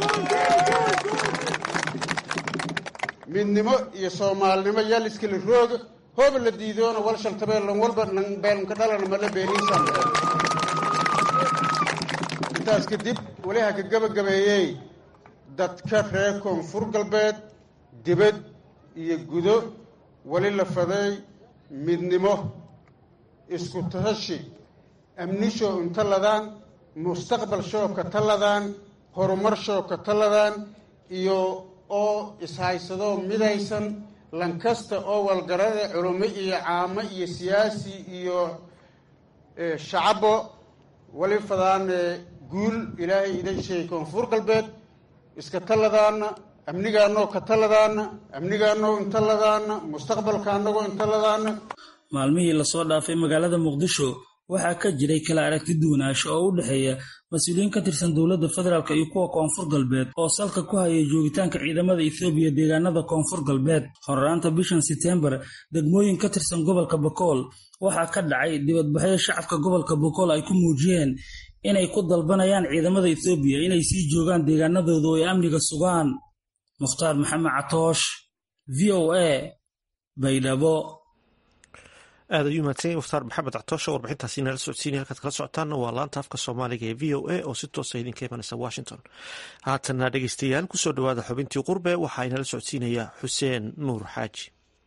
[SPEAKER 2] midnimo iyo soomaalinimo yaa liskala rooga hooba la diidoona wal shaltabeel lan walba nan beelnka dhalana mala beeniisaan intaas kadib weli ha ka gebagabeeyey dadka reer koonfur galbeed dibad iyo gudo weli la faday midnimo isku tashi amnisho inta ladaan mustaqbal shoo ka taladaan horumar shoo ka taladaan iyo oo ishaysadoo midaysan lankasta oo walgarade culummo iyo caamo iyo siyaasi iyo shacabo wali fadaan guul ilaahay idan sheegay koonfur galbeed iska taladaana amnigaanoo ka taladaana amnigaanoo inta ladaana mustaqbalka annagoo inta ladaana
[SPEAKER 14] maalmihii lasoo dhaafay magaalada muqdisho waxaa ka jiray kala aragti duwanaansho oo u dhexeeya mas-uuliyiin ka tirsan dowladda federaalk iyo kuwa koonfur galbeed oo salka ku hayay joogitaanka ciidamada ethoobiya deegaanada koonfur galbeed horraanta bishan setembar degmooyin ka tirsan gobolka bokool waxaa ka dhacay dibadbaxyo shacabka gobolka bokool ay ku muujiyeen inay ku dalbanayaan ciidamada ethoobiya inay sii joogaan deegaanadooda oo ay amniga sugaan mukhtaar maxamed catoosh v o a baydhabo
[SPEAKER 1] aad ayuu mahadsan mukhtaar maxamed catoosha warbixintaasi nala socodsiinaya halkaad kala socotaanna waa laanta afka soomaaliga ee v o a oo si toosa idinka imanaysa washington haatanna dhegeystayaal kusoo dhowaada xubintii qurbe waxaa inala socodsiinaya xuseen nuur xaaji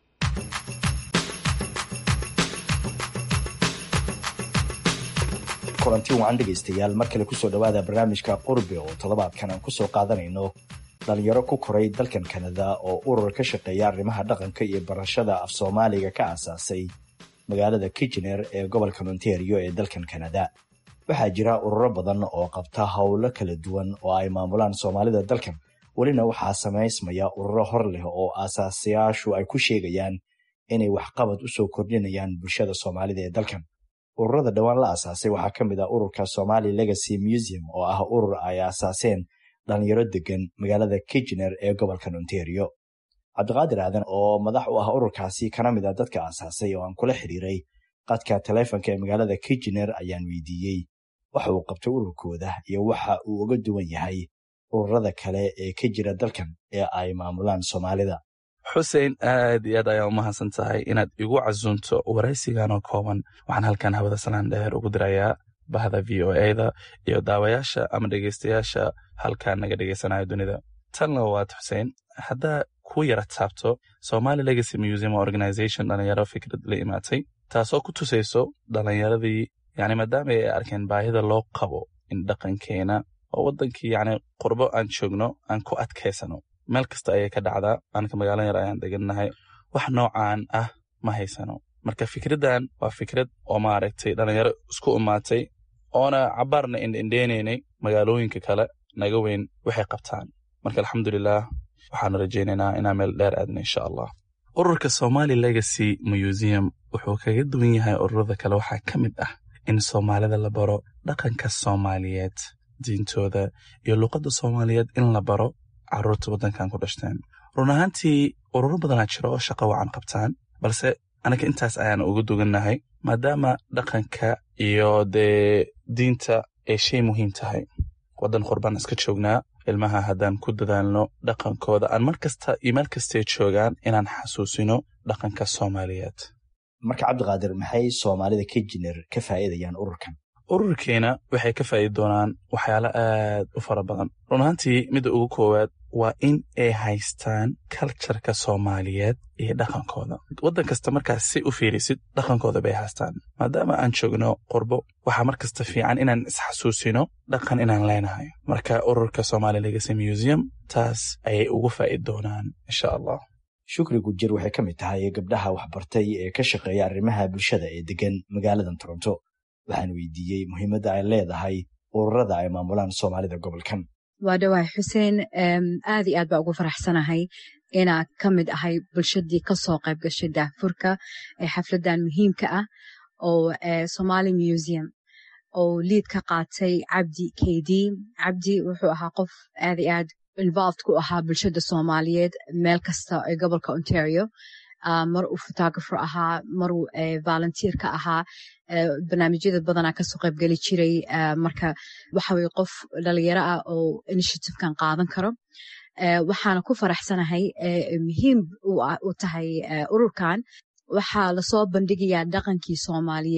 [SPEAKER 15] kulanti wacan dhegaystayaal mar kale kusoo dhowaada barnaamijka qurbe oo toddobaadkan aan kusoo qaadanayno dhalinyaro ku koray dalkan kanada oo urur ka shaqeeya arrimaha dhaqanka iyo barashada af soomaaliga ka aasaasay magaalada kitchener ee gobolka ontario ee dalkan kanada waxaa jira ururo badan oo qabta howlo kala duwan oo ay maamulaan soomaalida dalkan welina waxaa samaysmaya ururo hor leh oo aasaasayaashu ay ku sheegayaan inay waxqabad u soo kordhinayaan bulshada soomaalida ee dalkan ururada dhowaan la aasaasay waxaa ka mid ah ururka somali legacy museum oo ah urur ay aasaaseen dhalinyaro degan magaalada kitchener ee gobolkan ontario cabdiqaadir aadan oo madax u ah ururkaasi kana mid a dadka aasaasay oo aan kula xiriiray qadka taleefonka ee magaalada kitchener ayaan weydiiyey waxa uu qabtay ururkooda iyo waxa uu uga duwan yahay ururada kale ee ka jira dalkan ee ay maamulaan soomaalida
[SPEAKER 16] xusein aad iyo aad ayaa u mahadsan tahay inaad igu casuunto waraysigan oo kooban waxaan halkan hawada salaan dheer ugu dirayaa bahda v o eda iyo daawayaasha ama dhegeystayaasha halkan naga dhegeysanaya dunida tanna waad xusein haddaa ku yara taabto somali legacy museum organization dhalinyaro fikrad la imaatay taasoo ku tusayso dhalinyaradii yani maadaama ay arkeen baahida loo qabo in dhaqankeena oo wadankii yani qurbo aan joogno aan ku adkaysano meel kasta ayay ka dhacdaa anka magaalo yar ayaan degannahay wax noocaan ah ma haysano marka fikraddan waa fikrad oo maaragtay dhalinyaro isku imaatay oona cabaarna indhendheenaynay magaalooyinka kale naga weyn waxay qabtaan marka alxamdulilah waxaanu rajaynaynaa inaan meel dheer aadna insha allah ururka somali legacy museum wuxuu kaga duwan yahay ururada kale waxaa ka mid ah in soomaalida la baro dhaqanka soomaaliyeed diintooda iyo luuqadda soomaaliyeed in la baro caruurta waddankan ku dhashteen run ahaantii ururo badanaa jira oo shaqo wacan qabtaan balse anaga intaas ayaan uga dugannahay maadaama dhaqanka iyo dee diinta ay shay muhiim tahay waddan qurbaan iska joognaa ilmaha haddaan ku dadaalno dhaqankooda aan mar kasta iyo meel kastay joogaan inaan xasuusino dhaqanka soomaaliyeed
[SPEAKER 15] marka cabdiqaadir maxay soomaalida kitchener ka faa'iidayaan ururkan
[SPEAKER 16] ururkeena waxay ka faa'idi doonaan waxyaalo aad u fara badan run ahaantii midda ugu koowaad waa in ay haystaan kaljarka soomaaliyeed iyo dhaqankooda waddan kasta markaas si u fiirisid dhaqankooda bay haystaan maadaama aan joogno qurbo waxaa mar kasta fiican inaan isxasuusino dhaqan inaan leenahay marka ururka somali legacy museum taas ayay ugu faa'idi doonaan insha allah
[SPEAKER 15] shukri gujir waxay ka mid tahay gabdhaha waxbartay ee ka shaqeeya arrimaha bulshada ee degan magaaladan toronto waxaan weydiiyey muhiimadda ay leedahay ururada ay maamulaan soomaalida gobolkan
[SPEAKER 17] waa dhawahay xuseen aad iyo aad baa ugu faraxsanahay inaa ka mid ahay bulshadii kasoo qayb gashay daafurka ee xafladan muhiimka ah oo somali museum oo liid ka qaatay cabdi kd cabdi wuxuu ahaa qof aad iyo aad involved ku ahaa bulshada soomaaliyeed meel kasta ee gobolka ontario mar uu photographer ahaa maruu volunteer ka ahaa barnaamijyada badanaa kasoo qaybgeli jiray marka waxa weye qof dhalinyaro ah oo initiativekan qaadan karo waxaana ku faraxsanahay muhiim u tahay ururkan waxaa lasoo bandhigayaa dhaqankii soomaaliyeed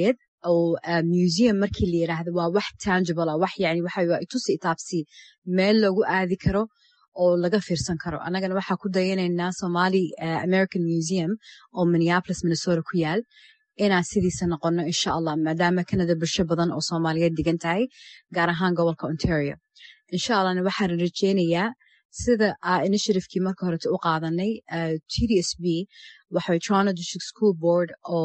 [SPEAKER 17] oo museum markii la yiraahdo waa wax tangible ah wax yani waxa waa itusi itaabsi meel lagu aadi karo oo laga fiirsan karo annagana waxaa ku dayanaynaa somali american museum oo minneapolis minnesota ku yaal inaan sidiisa noqono insha allah maadaama canada bulsho badan oo soomaaliyeed degan tahay gaar ahaan gobolka ontario insha allahna waxaan rajeynayaa sida initiativekii marka horete u qaadanay t d s b waxay toronto district school board oo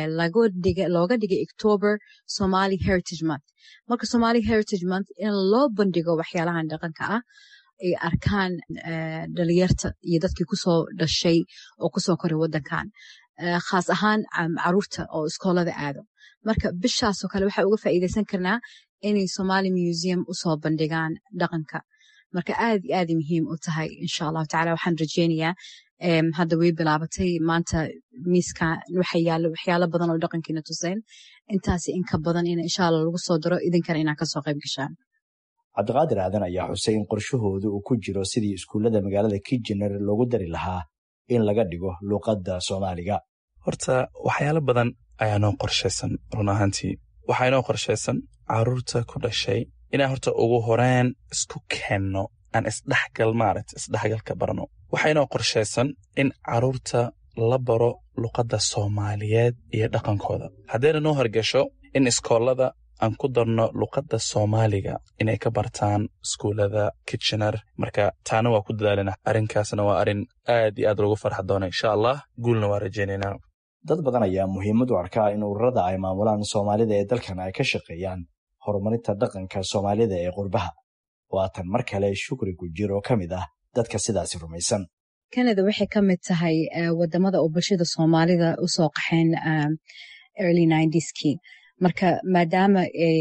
[SPEAKER 17] looga dhigay october somali heritage month marka somali heritage month in loo bandhigo waxyaalahan dhaqanka ah ay arkaan dhalinyarta iyo dadkii kusoo dhashay oo kusoo koray wadankan khaas ahaan caruurta oo iskoolada aado marka bishaasoo kale waxaa uga faa'iideysan karnaa inay somali museum usoo bandhigaan dhaqanka marka aad iyo aaday muhiim u tahay insha allahu tacala waxaan rajeynayaa hadda way bilaabatay maanta miiska waxa yaalo waxyaalo badan oo dhaqankiina tuseen intaasi inka badan in insha allah lagu soo daro idinkana inaa kasoo qayb gashaan
[SPEAKER 15] cabdiqaadir aadan ayaa xusay in qorshahoodu uu ku jiro sidii iskuullada magaalada kijener loogu dari lahaa in laga dhigo luuqadda soomaaliga
[SPEAKER 16] horta waxyaalo badan ayaa noo qorshaysan run ahaantii waxaa inoo qorshaysan caruurta ku dhashay inaan horta ugu horeen isku keenno aan isdhexgal maaragta isdhexgalka barno waxaa inoo qorshaysan in caruurta la baro luqadda soomaaliyeed iyo dhaqankooda haddayna noo horgasho in iskoolada aan ku darno luqadda soomaaliga inay ka bartaan iskuullada kitchener marka taana waa ku dadaalina arrinkaasna waa arrin aad iyo aad loogu farxa doona insha allah guulna waa rajaynaynaa
[SPEAKER 15] dad badan ayaa muhiimad u arkaa in ururada ay maamulaan soomaalida ee dalkan ay ka shaqeeyaan horumarinta dhaqanka soomaalida ee qurbaha waatan mar kale shukri gujir oo ka mid ah dadka sidaasi rumaysan
[SPEAKER 17] canada waxay ka mid tahay wadamada oo bulshada soomaalida usoo qaxeen early nineties-kii marka maadaama ay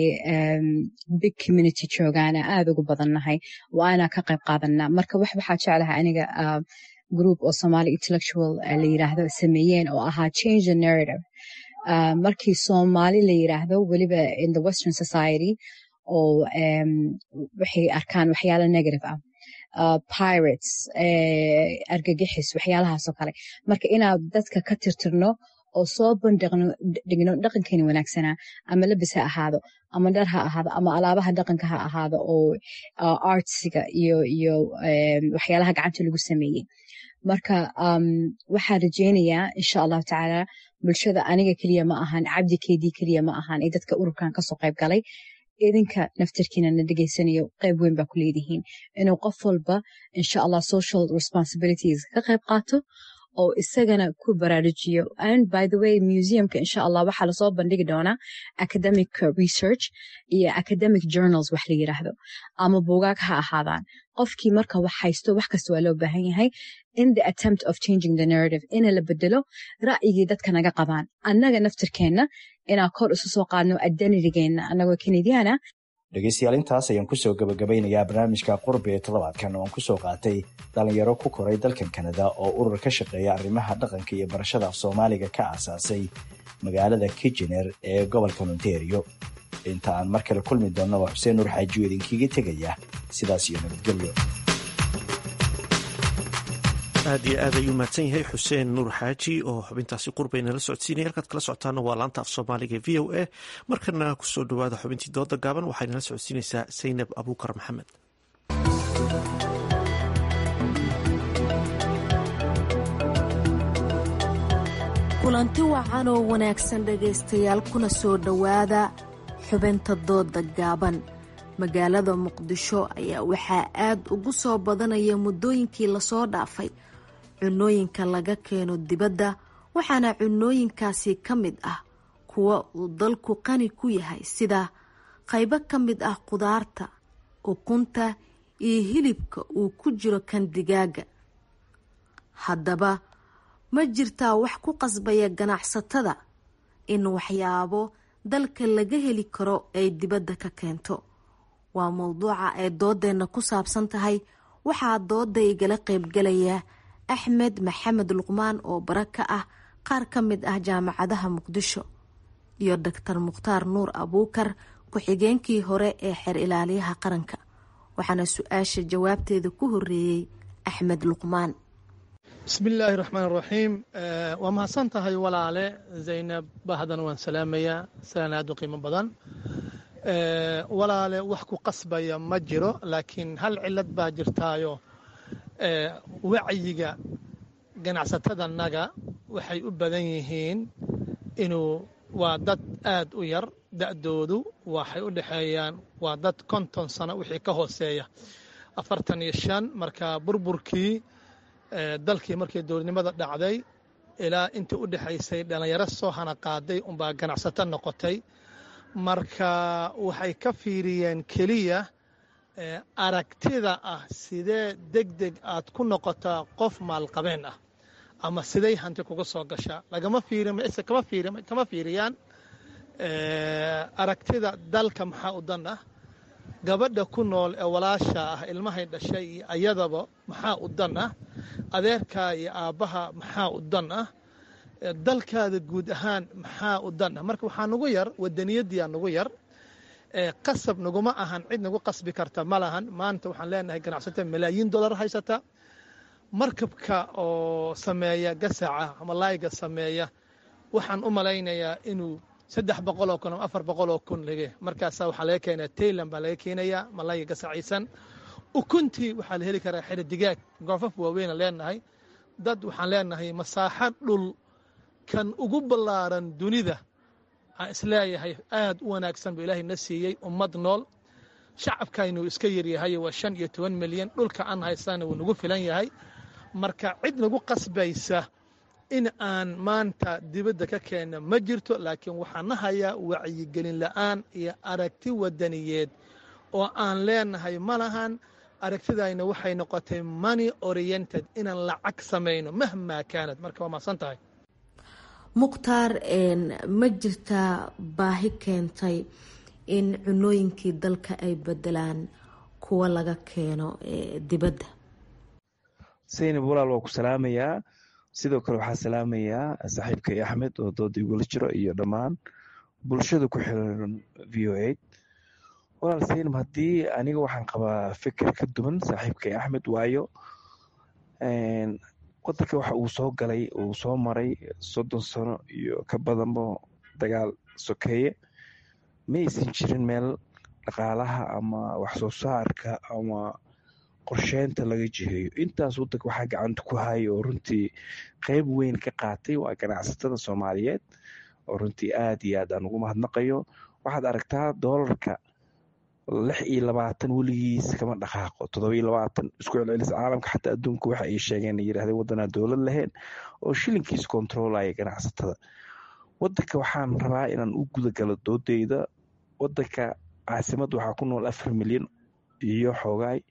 [SPEAKER 17] big community joogaana aad ugu badannahay waa inaa ka qayb qaadanaa marka wax waxaa jeclaha aniga group oo somali intellectual la yiraahdo sameeyeen oo ahaa change the narrative markii soomaali la yiraahdo weliba in the western society oo waxay arkaan waxyaala negative ah pirates argagixis waxyaalahaasoo kale marka inaad dadka ka tirtirno oo soo bandhigno dhaqankeeni wanaagsanaa ama labis ha ahaado ama dhar ha ahaado ama alaabaha dhaqanka ha ahaado oo artsiga iyo iyo waxyaalaha gacanta lagu sameeyey marka waxaa rajeynayaa insha allahu tacaala bulshada aniga keliya ma ahan cabdi keedii keliya ma ahan ee dadka ururkan kasoo qayb galay idinka naftarkiina na dhegaysanayo qayb weyn baa ku leedihiin inuu qof walba insha allah social responsibilities ka qayb qaato oo isagana ku baraarujiyo and by the way museumka insha allah waxaa lasoo bandhigi doonaa academic research iyo academic journals wax la yiraahdo ama buugaag ha ahaadaan qofkii marka wax haysto wax kasta waa loo baahan yahay in the attempt of changing the narrative ina la bedelo ra'yigii dadka naga qabaan annaga naftirkeenna inaan kor isu soo qaadno identitygeenna annagoo kanadiana
[SPEAKER 15] dhegaystayaal intaas ayaan kusoo gabagabeynayaa barnaamijka qurbi ee toddobaadkan oo aan kusoo qaatay dhalinyaro ku koray dalkan kanada oo urur ka shaqeeya arrimaha dhaqanka iyo barashada af soomaaliga ka aasaasay magaalada kijener ee gobolka ontario inta aan mar kale kulmi doonna waa xuseen nuur xaajiyo idinkiiga tegaya sidaas iyo nabadgelyo
[SPEAKER 1] aad iyo aad ayuu mahadsan yahay xuseen nuur xaaji oo xubintaasi qurbay nala socodsiinaya halkaad kala socotaana waa laanta af soomaaliga v o a markana kusoo dhawaada xubintii dooda gaaban waxay nala socodsiinaysaa saynab abuukar maxamed
[SPEAKER 18] kulanti wacan oo wanaagsan dhegaystayaal kuna soo dhowaada xubinta dooda gaaban magaalada muqdisho ayaa waxaa aad ugu soo badanaya muddooyinkii lasoo dhaafay cunooyinka laga keeno dibadda waxaana cunooyinkaasi ka mid ah kuwa uu dalku qani ku yahay sida qaybo ka mid ah qudaarta ukunta iyo hilibka uu ku jiro kan digaaga haddaba ma jirtaa wax ku qasbaya ganacsatada in waxyaabo dalka laga heli karo ay dibadda ka keento waa mowduuca ay doodeenna ku saabsan tahay waxaa dooda igala qaybgalaya axmed maxamed luqmaan oo bara ka ah qaar ka mid ah jaamacadaha muqdisho iyo doctor mukhtaar nuur abuukar ku-xigeenkii hore ee xeer ilaaliyaha qaranka waxaana su-aasha jawaabteeda ku horeeyey axmed luqmaan
[SPEAKER 19] bismi illaahi raxmaan raxiim waa mahadsan tahay walaale zaynab bahdan waan salaamayaa salaan aad u qiimo badan walaale wax ku qasbaya ma jiro laakiin hal cilad baa jirtaayo wacyiga ganacsatadanaga waxay u badan yihiin inuu waa dad aad u yar da'doodu waxay u dhexeeyaan waa dad konton sano wixii ka hooseeya afartan iyo shan marka burburkii dalkii markii dowladnimada dhacday ilaa intii u dhexaysay dhallinyaro soo hana qaaday unbaa ganacsato noqotay marka waxay ka fiiriyeen keliya aragtida ah sidee deg deg aad ku noqotaa qof maalqabeen ah ama siday hanti kuga soo gashaa lagama kama fiiriyaan aragtida dalka maxaa u dan ah gabadha ku nool ee walaasha ah ilmahay dhashay iyo ayadaba maxaa u dan ah adeerkaa iyo aabbaha maxaa u dan ah dalkaada guud ahaan maxaa u dan ah marka waxaa nugu yar wadaniyadiyaa nugu yar qasab naguma ahan cid nagu qasbi karta ma lahan maanta waxaan leenahay ganacsato malaayiin dollar haysata markabka oo sameeya gasaca ama laayga sameeya waxaan u malaynayaa inuu saddex boqoloo kun ama afar boqoloo kun lege markaasaa waxaa laga keenaya tayland baa laga keenayaa malayga gasaciisan ukuntii waxaa la heli karaa xidhi digaag goofaf waaweyna leenahay dad waxaan leenahay masaaxo dhul kan ugu ballaaran dunida aan isleeyahay aad u wanaagsan buu ilaahay na siiyey ummad nool shacabkaynu iska yaryahay waa shan iyo toban milyan dhulka aan haysana wuu nagu filan yahay marka cid nagu qasbaysa in aan maanta dibadda ka keenna ma jirto laakiin waxaan na hayaa wacyigelin la'aan iyo aragti wadaniyeed oo aan leenahay ma lahan aragtidayna waxay noqotay money oriented inaan lacag samayno mahmaa kaanad marka waa mahadsan tahay
[SPEAKER 18] mukhtaar ma jirtaa baahi keentay in cunooyinkii dalka ay bedelaan kuwa laga keeno dibadda
[SPEAKER 16] saynab walaal waa ku salaamayaa sidoo kale waxaa salaamayaa saaxiibkay axmed oo dooda igula jiro iyo dhammaan bulshada ku xiran v o a walaal saynab haddii aniga waxaan qabaa fikir ka duwan saaxiibkay axmed waayo wadanka waxa uu soo galay uu soo maray soddon sano iyo ka badanba dagaal sokeeye ma aysan jirin meel dhaqaalaha ama waxsoo saarka ama qorsheynta laga jiheeyo intaas wadanka waxaa gacanta ku haya oo runtii qeyb weyn ka qaatay waa ganacsatada soomaaliyeed oo runtii aad iyo aad aan ugu mahadnaqayo waxaad aragtaa doolarka lix iyo labaatan weligiis kama dhaqaaqo todoba iyo labaatan isku celcelis caalamka xataa adduunka waxa ay sheegeen ay yidhahdeen waddanaa dowlad lahayn oo shilinkiis kontroolaya ganacsatada wadanka waxaan rabaa inaan u gudagalo doodeyda wadanka caasimada waxaa ku nool afar milyan iyo xoogaay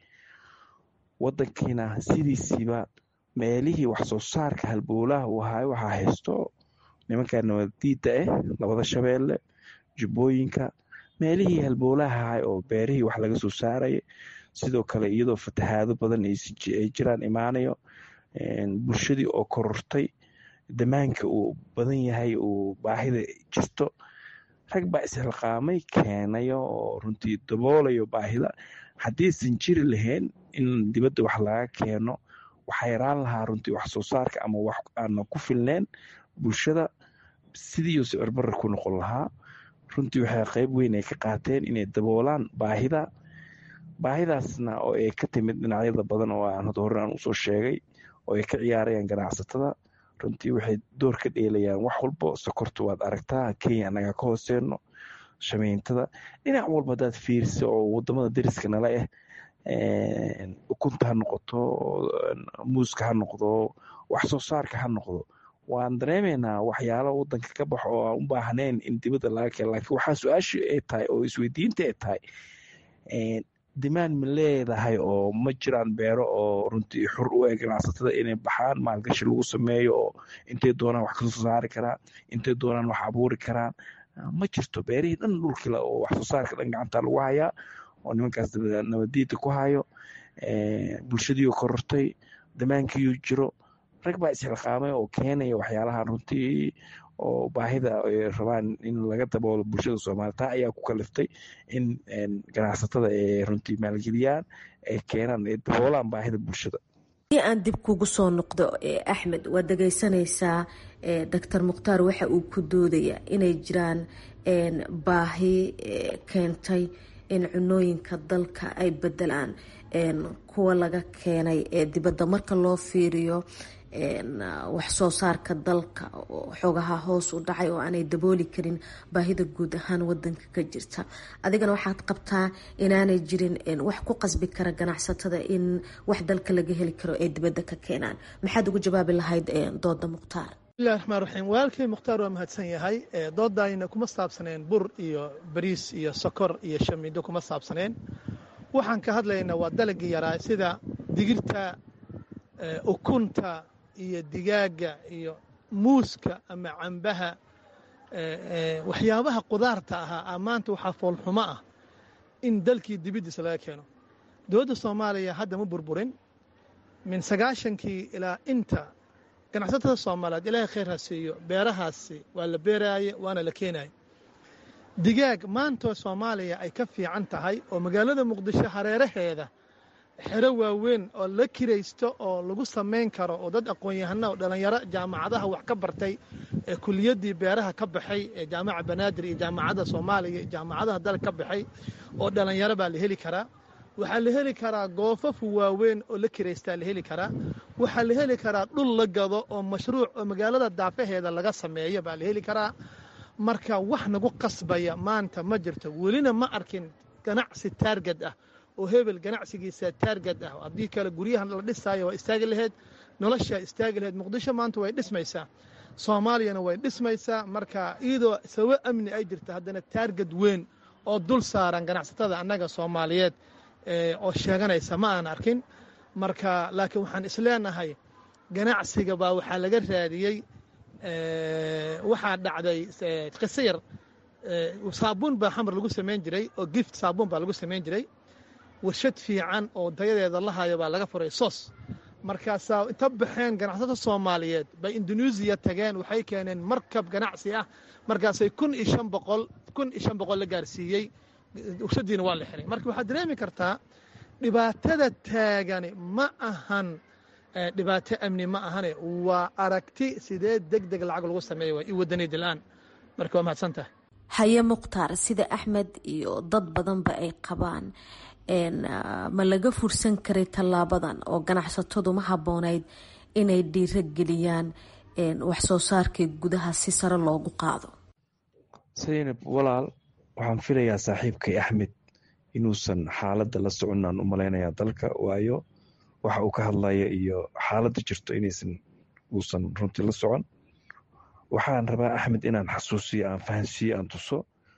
[SPEAKER 16] wadankiina sidiisiiba meelihii waxsoo saarka halbowlaha uu ahaay waxaa haysto nimanka nabadiida ah labada shabeelle jubbooyinka meelihii halbowlaha ahay oo beerihii wax laga soo saaraya sidoo kale iyadoo fatahaado badan ay jiraan imaanayo bulshadii oo korortay damaanka uu badan yahay uu baahida jirto rag baa isxilqaamay keenayo oo runtii daboolayo baahida haddiisan jiri lahayn in dibadda wax laga keeno waxaa yaraan lahaa runtii wax soo saarka ama wax aana ku filneen bulshada sidiiuu sicirbarra ku noqon lahaa runtii waxay qeyb weyn ay ka qaateen inay daboolaan baahida baahidaasna oo ay ka timid dhinacyada badan oo aan hore aan usoo sheegay oo ay ka ciyaarayaan ganacsatada runtii waxay door ka dheelayaan wax walbo sokorta waad aragtaa kenya anaga ka hooseeno shameyntada dhinac walba hadaad fiirisa oo wadamada dariska nala ah ukunta ha noqoto muuska ha noqdo wax soo saarka ha noqdo waan dareemaynaa waxyaalo wadanka ka baxo oo aan u baahnayn in dibadda laga keeno laakiin waxaa su-aasha ay tahay oo isweydiinta ay tahay dimaan ma leedahay oo ma jiraan beero oo runtii xur u eg ganacsatada inay baxaan maalgashi lagu sameeyo oo intay doonaan wax kasoo saari karaan intay doonaan wax abuuri karaan ma jirto beerihii dhan dhulkila oo wax soo saarka dhan gacanta lagu hayaa oo nimankaas nabadiida ku hayo bulshadiioo korortay damaankiiuu jiro rag baa isxilqaamay oo keenaya waxyaalaha runtii oo baahida ay rabaan in laga daboolo bulshada soomaliya taa ayaa ku kaliftay in ganacsatada ay runtii maalgeliyaan ay keenaan ay daboolaan baahida bulshada
[SPEAKER 18] haddii aan dib kugu soo noqdo axmed waad dhegeysanaysaa doctor mukhtaar waxa uu ku doodaya inay jiraan baahi keentay in cunooyinka dalka ay bedelaan kuwa laga keenay ee dibadda marka loo fiiriyo wax soo saarka dalka xoogaha hoos u dhacay oo aanay dabooli karin baahida guud ahaan wadanka ka jirta adigana waxaad qabtaa inaanay jirin wax ku qasbi kara ganacsatada in wax dalka laga heli karo ay dibadda ka keenaan maxaad ugu jawaabi lahayd dooda mukhtaar
[SPEAKER 19] bismillahi raxmaan raxiim walaalkay mukhtaar waa mahadsan yahay doodayna kuma saabsaneen bur iyo bariis iyo sokor iyo shamiindo kuma saabsaneen waxaan ka hadlaynaa waa dalagii yaraa sida digirta ukunta iyo digaaga iyo muuska ama cambaha waxyaabaha qudaarta ahaa maanta waxaa foolxumo ah in dalkii dibiddiisa laga keeno dowladda soomaaliya hadda ma burburin min sagaashankii ilaa inta ganacsatada soomaaliyeed ilaahay khayr ha siiyo beerahaasi waa la beeraaye waana la keenaye digaag maantoo soomaaliya ay ka fiican tahay oo magaalada muqdisho hareeraheeda xero waaweyn oo la kiraysto oo lagu samayn karo oo dad aqoon-yahana oo dhallinyaro jaamacadaha wax ka bartay ee kuliyaddii beeraha ka baxay ee jaamaca banaadir iyo jaamacadda soomaaliya jaamacadaha dalka ka baxay oo dhallinyaro baa la heli karaa waxaa la heli karaa goofafu waaweyn oo la kiraystaa la heli karaa waxaa la heli karaa dhul la gado oo mashruuc oo magaalada daafaheeda laga sameeyo baa la heli karaa marka wax nagu qasbaya maanta ma jirto welina ma arkin ganacsi taargad ah oo hebel ganacsigiisa taargad ah haddii kale guryahan la dhisaayo waa istaagi laheyd noloshaa istaagi laheyd muqdisho maanta way dhismaysaa soomaaliyana way dhismaysaa marka iyadoo sababo amni ay jirta haddana taargad weyn oo dul saaran ganacsatada annaga soomaaliyeed oo sheeganaysa ma aan arkin marka laakiin waxaan isleenahay ganacsiga baa waxaa laga raadiyey waxaa dhacday qiso yar saabuun baa xamar lagu samayn jiray oo gift saabuun baa lagu samayn jiray warshad fiican oo dayadeeda la hayo baa laga furay sos markaasaa inta baxeen ganacsatada soomaaliyeed bay induneisiya tageen waxay keeneen markab ganacsi ah markaasay kun iyo shan boqol kun iyo shan boqol la gaarsiiyey warshadiina waa la xiray marka waxaad dareemi kartaa dhibaatada taagani ma ahan dhibaato amni ma ahane waa aragti sidee deg deg lacag lagu sameeya waa i wadaniyad la-aan marka waa mahadsan tahay
[SPEAKER 18] haye mukhtaar sida axmed iyo dad badanba ay qabaan ma laga fursan karay tallaabadan oo ganacsatadu ma habboonayd inay dhiiro geliyaan wax soo saarkii gudaha si sare loogu qaado
[SPEAKER 9] saynab walaal waxaan filayaa saaxiibkay axmed inuusan xaaladda la soconaan u malaynayaa dalka waayo waxa uu ka hadlaya iyo xaaladda jirto inaysan uusan runtii la socon waxaan rabaa axmed inaan xasuusiyo aan fahansiiyo aan tuso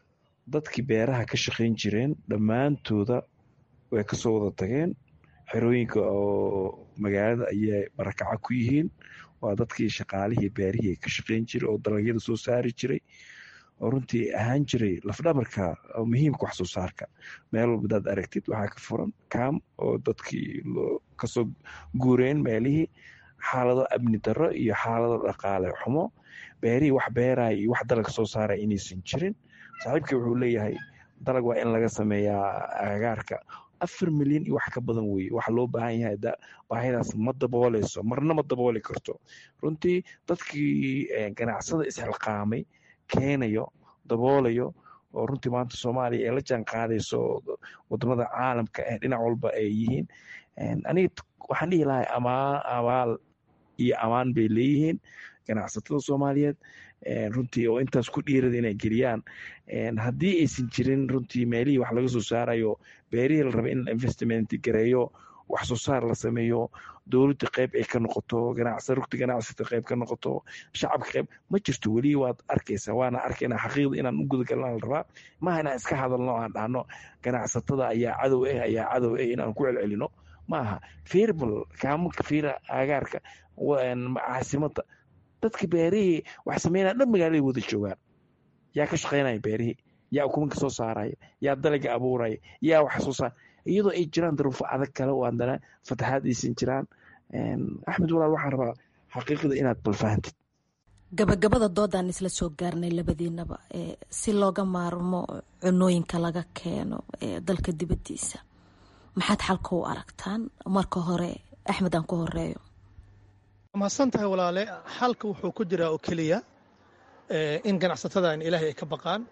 [SPEAKER 9] dadkii beeraha ka shaqayn jireen dhammaantooda way kasoo wada tageen xerooyinka oo magaalada ayay barakaca ku yihiin waa dadkii shaqaalihii beerihii ka shaqayn jiray oo dalagyada soo saari jiray oo runtii ahaan jiray lafdhabarka muhiimka wax soo saarka meel walba hadaad aragtid waxaa ka furan kaam oo dadkii kasoo guureen meelihii xaalado amni darro iyo xaalado dhaqaale xumo beerihii wax beeraya iyo wax dalag soo saaraya inaysan jirin saaxiibkii wuxuu leeyahay dalag waa in laga sameeyaa agagaarka afar milyan iyo wax ka badan weye waxa loo baahan yahay baahidaas ma dabooleyso marna ma dabooli karto runtii dadkii ganacsada isxilqaamay keenayo daboolayo oo runtii maanta soomaaliya ee la jaan qaadayso wadamada caalamka ee dhinac walba ay yihiin aniga waxaan dhihi lahay amaa abaal iyo amaan bay leeyihiin ganacsatada soomaaliyeed runtii oo intaas ku dhiirada inay geliyaan haddii aysan jirin runtii meelihii wax laga soo saarayo beerihii la raba in investment gareeyo wax soo saar la sameeyo dowladda qayb ay ka noqoto rugta ganacsata qayb ka noqoto shacabka qayb ma jirto weli waad arkaysaa waana arkayna xaqiiqda inaan u gudagalna la rabaa maaha inaan iska hadalno aan dhahno ganacsatada ayaa cadow ah ayaa cadow ah inaan ku celcelino maaha firbal kaamunka fiira agaarka caasimada dadka beerihii wax sameynaya dhan magaaladay wada joogaan yaa ka shaqaynaya beerihii yaa ukumanka soo saaraya yaa dalaga abuuraya yaa wax soo saar iyadoo ay jiraan daruufo adag kale oo haddana fataxaad aysan jiraan axmed walaal waxaan rabaa xaqiiqda inaad balfahantid
[SPEAKER 18] gabagabada doodaan isla soo gaarnay labadiinaba si looga maarmo cunooyinka laga keeno dalka dibadiisa maxaad xalka u aragtaan marka hore axmed aan ku horeeyo
[SPEAKER 19] mahadsan tahay walaale xalka wuxuu ku jiraa oo keliya in ganacsatada in ilaahay ay ka baqaan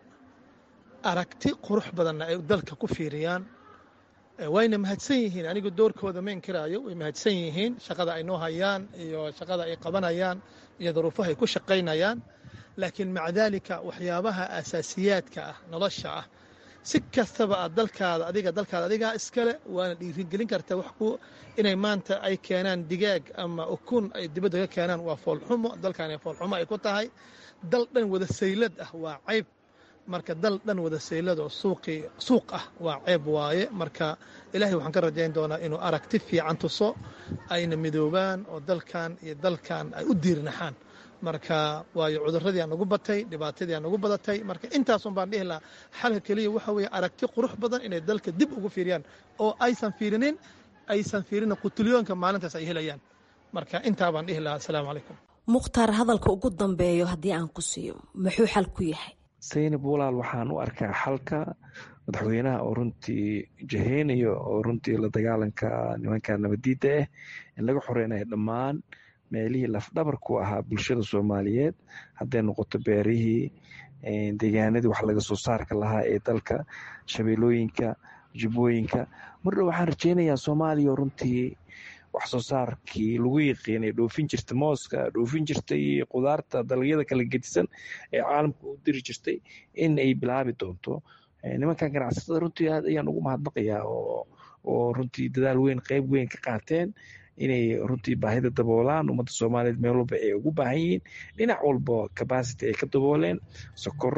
[SPEAKER 19] aragti qurux badanna ay dalka ku fiiriyaan wayna mahadsan yihiin anigu doorkooda ma inkiraayo way mahadsan yihiin shaqada ay noo hayaan iyo shaqada ay qabanayaan iyo duruufaha ay ku shaqaynayaan laakiin maca daalika waxyaabaha asaasiyaadka ah nolosha ah si kastaba aad dalkaada adiga dalkaada adigaa iskale waana dhiirigelin kartaa wax ku inay maanta ay keenaan digaag ama ukun ay dibadda ka keenaan waa foolxumo dalkan foolxumo ay ku tahay dal dhan wada saylad ah waa cayb marka dal dhan wada saylad oo suuqii suuq ah waa ceeb waaye marka ilaahay waxaan ka rajayn doonaa inuu aragti fiican tuso ayna midoobaan oo dalkan iyo dalkan ay u diirnaxaan marka waayo cuduradii aan nagu batay dhibaatadii aan nagu badatay marka intaasun baan dhihi lahaa xalka keliya waxa weeye aragti qurux badan inay dalka dib ugu fiiriyaan oo aysan fiirinin aysan fiirinin qutulyoonka maalintaas ay helayaan marka intaa baan dhihi lahaa asalaamu calaykum
[SPEAKER 18] mukhtaar hadalka ugu dambeeyo haddii aan ku siiyo muxuu xal ku yahay
[SPEAKER 20] saynab walaal waxaan u arkaa xalka madaxweynaha oo runtii jaheynayo oo runtii la dagaalanka nimanka nabadiidda ah in laga xoreynayo dhammaan meelihii lafdhabarku ahaa bulshada soomaaliyeed hadday noqoto beerihii deegaanadii wax laga soo saarka lahaa ee dalka shabeelooyinka jubbooyinka mardhow waxaan rajeynayaa soomaaliya runtii wax soo saarkii lagu yiqiinay dhoofin jirta mooska dhoofin jirtay qudaarta dalagyada kala gedisan ee caalamka u diri jirtay in ay bilaabi doonto nimankan ganacsatada runtii aad ayaan ugu mahadnaqayaa oo runtii dadaal weyn qeyb weyn ka qaateen inay runtii baahida daboolaan ummadda soomaaliyeed meel walba ay ugu baahan yihiin dhinac walba capacity ay ka dabooleen sokor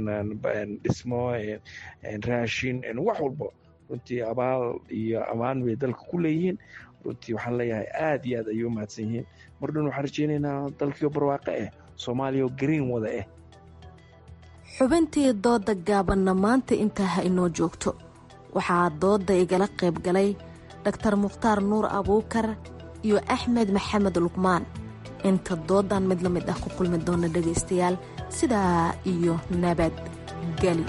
[SPEAKER 20] dhismo raashin wax walba runtii abaal iyo ammaan bay dalka ku leeyihiin runtii waxaan leeyahay aad iyo aad ayay u mahadsan yihiin mar dhan waxaan rajeynaynaa dalkiio barwaaqo ah soomaaliya oo green wada ah
[SPEAKER 18] xubintii dooda gaabanna maanta intaa ha inoo joogto waxaa dooda igala qayb galay daktar mukhtaar nuur abuukar iyo axmed maxamed luqmaan inta doodan mid la mid ah ku kulmi doona dhegaystayaal sidaa iyo nabadgeli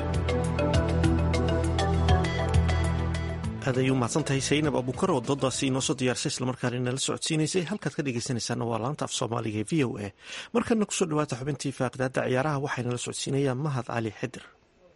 [SPEAKER 1] aad ayay u mahadsantahay saynab abuukar oo doodaasi inoo soo diyaarsay islamarkaana inala socodsiinaysay halkaad ka dhegaysanaysaana waa laanta af soomaaliga ee v o a markana kusoo dhawaata xubintii faaqidaada ciyaaraha waxaynala socodsiinayaa mahad cali xidir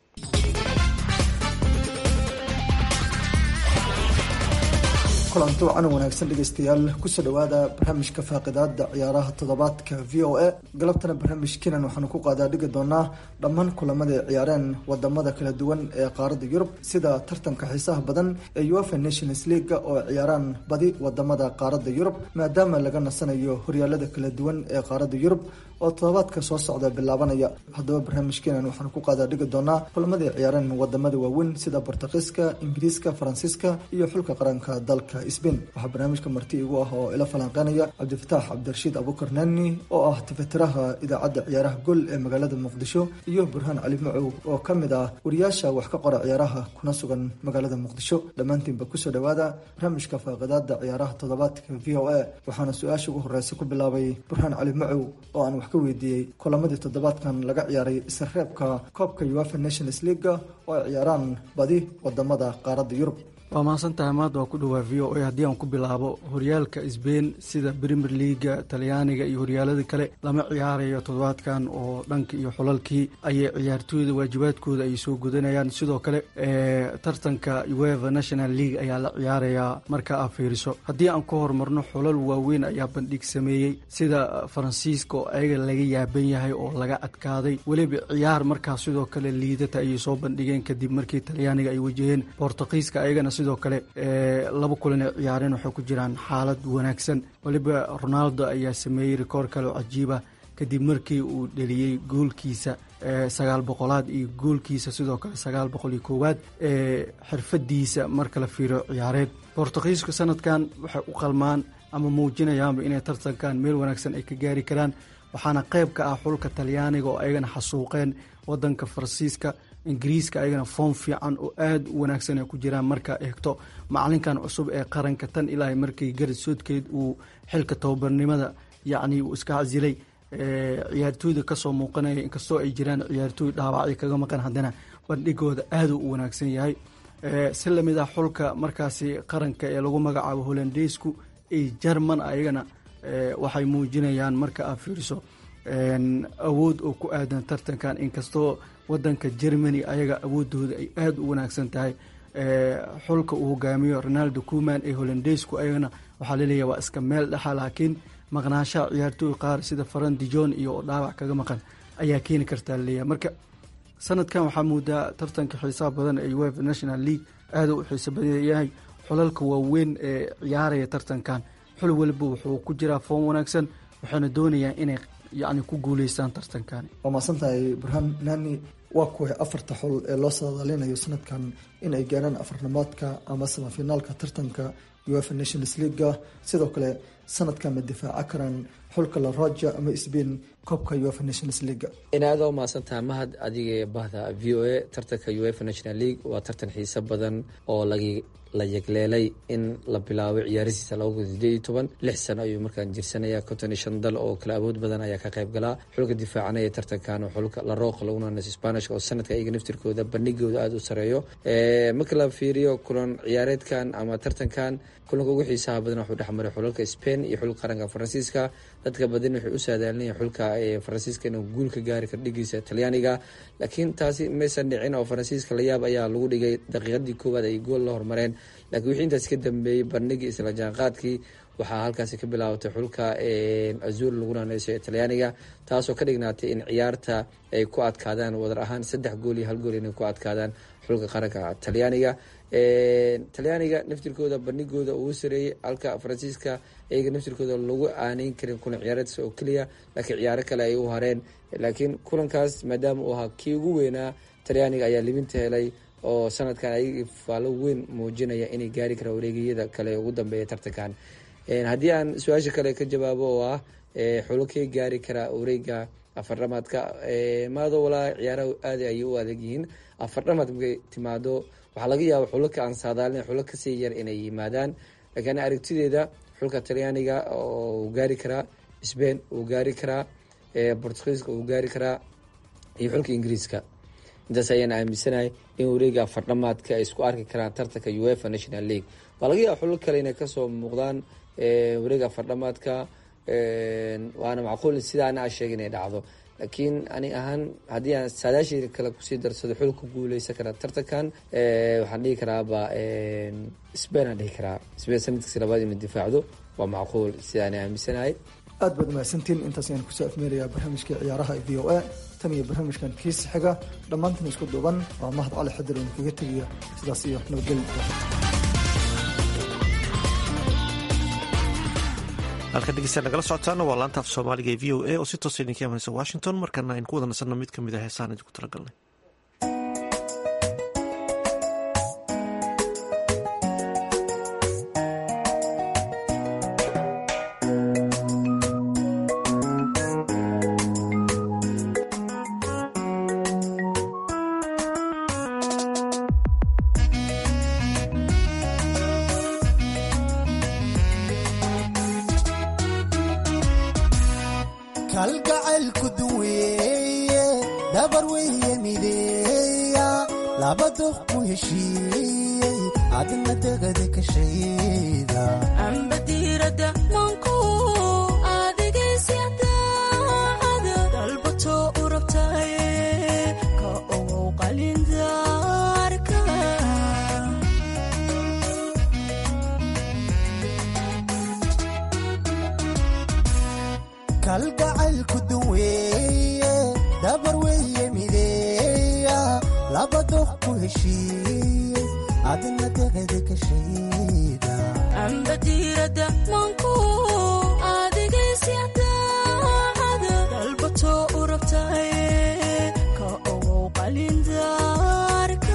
[SPEAKER 21] kulanti wacan wanaagsan dhegeystayaal kusoo dhawaada barnaamijka faaqidaada ciyaaraha toddobaadka v o a galabtana barnaamijkiinan waxaanu ku qaadaa dhigi doonaa dhammaan kulamada ay ciyaareen wadamada kala duwan ee qaaradda yurub sida tartanka xiisaha badan ee uefa nations leaga oo ay ciyaaraan badi wadamada qaaradda yurub maadaama laga nasanayo horyaalada kala duwan ee qaaradda yurub oo toddobaadka soo socda bilaabanaya haddaba barnaamijkeenan waxaanu ku qaadaa dhigi doonaa kulamadii ciyaareen wadamada waaweyn sida bortuqiiska ingiriiska faransiiska iyo xulka qaranka dalka sbain waxaa barnaamijka marti igu ah oo ila falanqeynaya cabdifataax cabdirashiid abukar nani oo ah tifatiraha idaacadda ciyaaraha gol ee magaalada muqdisho iyo burhaan cali macow oo ka mid ah wariyaasha wax ka qora ciyaaraha kuna sugan magaalada muqdisho dhammaantiinba kusoo dhawaada barnaamijka faaqidaada ciyaaraha toddobaadka v o a waxaana su-aasha ugu horeysa ku bilaabay burhaan cali macow oo aan wax ka weydiiyey kulamadii toddobaadkan laga ciyaaray isreebka koobka uefa nations leaga oo ay ciyaaraan badi wadamada qaaradda yurub
[SPEAKER 22] waa mahadsantahay maanta waa ku dhawaa v o a haddii aan ku bilaabo horyaalka sbain sida premier leaga talyaaniga iyo horyaalada kale lama ciyaarayo toddobaadkan oo dhanka iyo xulalkii ayay ciyaartooyda waajibaadkooda ay soo gudanayaan sidoo kale tartanka ueva national league ayaa la ciyaarayaa marka aa fiiriso haddii aan ka horumarno xulal waaweyn ayaa bandhig sameeyey sida faransiiska oo ayaga laga yaaban yahay oo laga adkaaday weliba ciyaar markaas sidoo kale liidata ayay soo bandhigeen kadib markii talyaaniga ay wajaheen bortuqiiska ayagana sidoo kale laba kulan ay ciyaareen waxay ku jiraan xaalad wanaagsan weliba ronaldo ayaa sameeyey rikoor kale oo cajiiba kadib markii uu dheliyey goolkiisa sagaal boqolaad iyo goolkiisa sidoo kale sagaal boqol iyo koowaad xirfadiisa marka la fiiriyo ciyaareed bortuqiiska sanadkan waxay u qalmaan ama muujinayaanba inay tartankan meel wanaagsan ay ka gaari karaan waxaana qayb ka ah xulka talyaaniga oo ayagana xasuuqeen wadanka faransiiska ingiriiska ayagana foom fiican oo aada u wanaagsan ay ku jiraan markaa eegto macalinkan cusub ee qaranka tan ilaa markii garad soodkeed uu xilka tababarnimada yacni uu iska casilay ciyaartooyda kasoo muuqanaya inkastoo ay jiraan ciyaartooy dhaawacyo kaga maqan haddana bandhigooda aada u wanaagsan yahay si lamid ah xulka markaasi qaranka ee lagu magacaabo holandeysku iyo jerman ayagana waxay muujinayaan marka aad fiiriso awood oo ku aadan tartankan inkastoo wadanka germany ayaga awoodooda ay aada u wanaagsan tahay xulka uu hogaamiyo ronaldo kuman ee hollandeysku ayagana waxaa laleeyahay waa iska meel dhexa laakiin maqnaanshaha ciyaartooy qaar sida faran dijon iyo oo dhaawac kaga maqan ayaa keeni kartaa laleeyahay marka sanadkan waxaa muudaa tartanka xiisaha badan ee uefa national league aada u xiiso badan yahay xulalka waaweyn ee ciyaaraya tartankan xul waliba wuxuu ku jiraa foom wanaagsan waxayna doonayaan inay yacni ku guuleystaan tartankani
[SPEAKER 21] waa mahadsan tahay burhaan nani waa kuway afarta xul ee loo saadaalinayo sanadkan in ay gaaraan afarnamaadka ama samafinaalka tartanka uefa nations leaguega sidoo kale sanadkan ma difaaca karaan xulka la roja ama sbain koobka uefa nations leaguega
[SPEAKER 4] inaada u mahadsantaha mahad adiga bahda v o a tartanka uefa national league waa tartan xiiso badan oo lagi la yegleelay in la bilaabo ciyaarisiisa laba kun sideed iyo toban lix sano ayuu markaan jirsanaya konton iyo shan dal oo kala awood badan ayaa ka qayb galaa xulka difaacanaya tartankan oo xulka larooq lagunanas spanishka oo sanadka iyaga naftirkooda bandhigooda aada u sareeyo marka la fiiriyo kulan ciyaareedkan ama tartankan kulanka ugu xiisaha badan wuxuu dhexmaray xulalka spain iyo xulka qaranka faransiiska dadka badan waxay u saadaalinaya xulka faransiiska inuu guul ka gaari karo dhigiisa talyaaniga laakiin taasi maysan dhicin oo faransiiska layaab ayaa lagu dhigay daqiiqadii koowaad ay gool la hormareen laakiin wixii intaas ka dambeeyey bandhigii isla jaanqaadkii waxaa halkaasi ka bilaabatay xulka azur lagu naaneyso ee talyaaniga taasoo ka dhignaatay in ciyaarta ay ku adkaadaan wadar ahaan saddex gool iyo hal gool inay ku adkaadaan xulka qaranka talyaaniga talyaaniga naftirkooda bandhigooda uu sareeyey halka faransiiska iyaga naftirkooda lagu aaneyn karin kulan ciyaareedka oo keliya laakiin ciyaaro kale ay u hareen laakiin kulankaas maadaama uu ahaa kii ugu weynaa talyaaniga ayaa libinta helay oo sanadkan ayaga faalo weyn muujinaya inay gaari karaan wareegiyada kale ugu dambeeya tartankan haddii aan su-aasha kale ka jawaabo oo ah xulokey gaari karaa wareega afardhamaadka maado walaa ciyaaraha aada ayay u adag yihiin afardhamaad markay timaado waxaa laga yaaba xulaka aan saadaalin xulo kasii yar inay yimaadaan laakiin aragtideeda xulka talyaaniga uu gaari karaa sbain uu gaari karaa bortugiiska uu gaari karaa iyo xulka ingiriiska intaas ayaan aaminsanahay in wareega afardhamaadka ay isku arki karaan tartanka uefa national league waa laga yaaba xulo kale inay kasoo muuqdaan wareega afardhamaadka waana macquul sidaana a sheega inay dhacdo laakiin ani ahaan haddii aan saadaashii kale kusii darsado xul ku guuleysan karaa tartankan waxaan dhihi karaaba sbain aan dhihi karaa sbain sanadkiisi labaad inuu difaacdo waa macquul sidaana aaminsanahay
[SPEAKER 21] aad baad mahadsantiin intaas ayaan kusoo afmeerayaa barnaamijkii ciyaaraha v o a tan iyo barnaamijkan kiisa xiga dhammaantan isku duuban waa mahad cali xadir oon kaga tegaya sidaas iyo nabadgelya
[SPEAKER 1] halka dhegeystayaal nagala socotaana waa laanta af soomaaliga ee v o a oo si toosa idinka imanaysa washington markana aynu ku wada nasanno mid ka mid a heesaan idinku talagalnay
[SPEAKER 5] kalgacaylku duweeye dabar weeye mideeya laba doq ku heshiiyey adna degada ka shayda
[SPEAKER 23] amba diirada manku adigaysyadaacada dalbato u rabtaye ka ogow qalindaarka
[SPEAKER 5] kalgacaylku duweeye dabar weeye mideeya laba doq ku heshiiyey adna degada ka shayda
[SPEAKER 23] amba diirada manku adigaysyadaacada dalbato u rabtaye ka ogow qalindaarka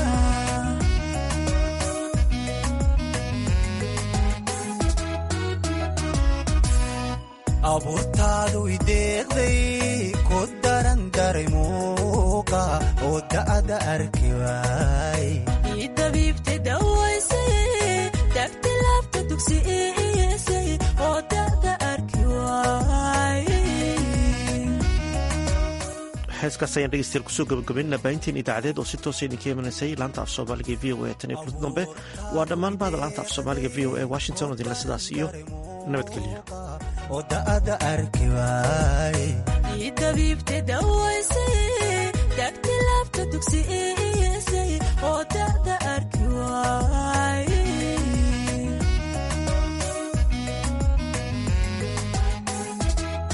[SPEAKER 5] abuurtaadu ideeqday ku daran daray muuqa oo da'da arki waay
[SPEAKER 23] ii dabiibtay dawaysay dagti laabta dugsi iisay oo da'da arki waay
[SPEAKER 1] heeskaas ayaan dhegeystayaal kusoo gabagabaynana baahinteen idaacadeed oo si toosa idinka imanaysay laanta af soomaaliga v o a tan iyo kulanti dambe waa dhammaan bahda laanta af soomaaliga v o a washington oo dinla sidaas iyo nabadgelyo
[SPEAKER 5] oo da'ada arki waay
[SPEAKER 23] idabiibte dawaysay dagti laabta dugsiisay oo da'da arki waay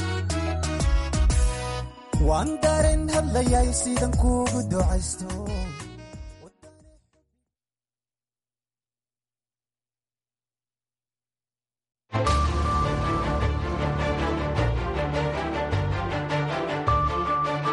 [SPEAKER 5] waan dareen hadlayay sidan kuugu ducaysto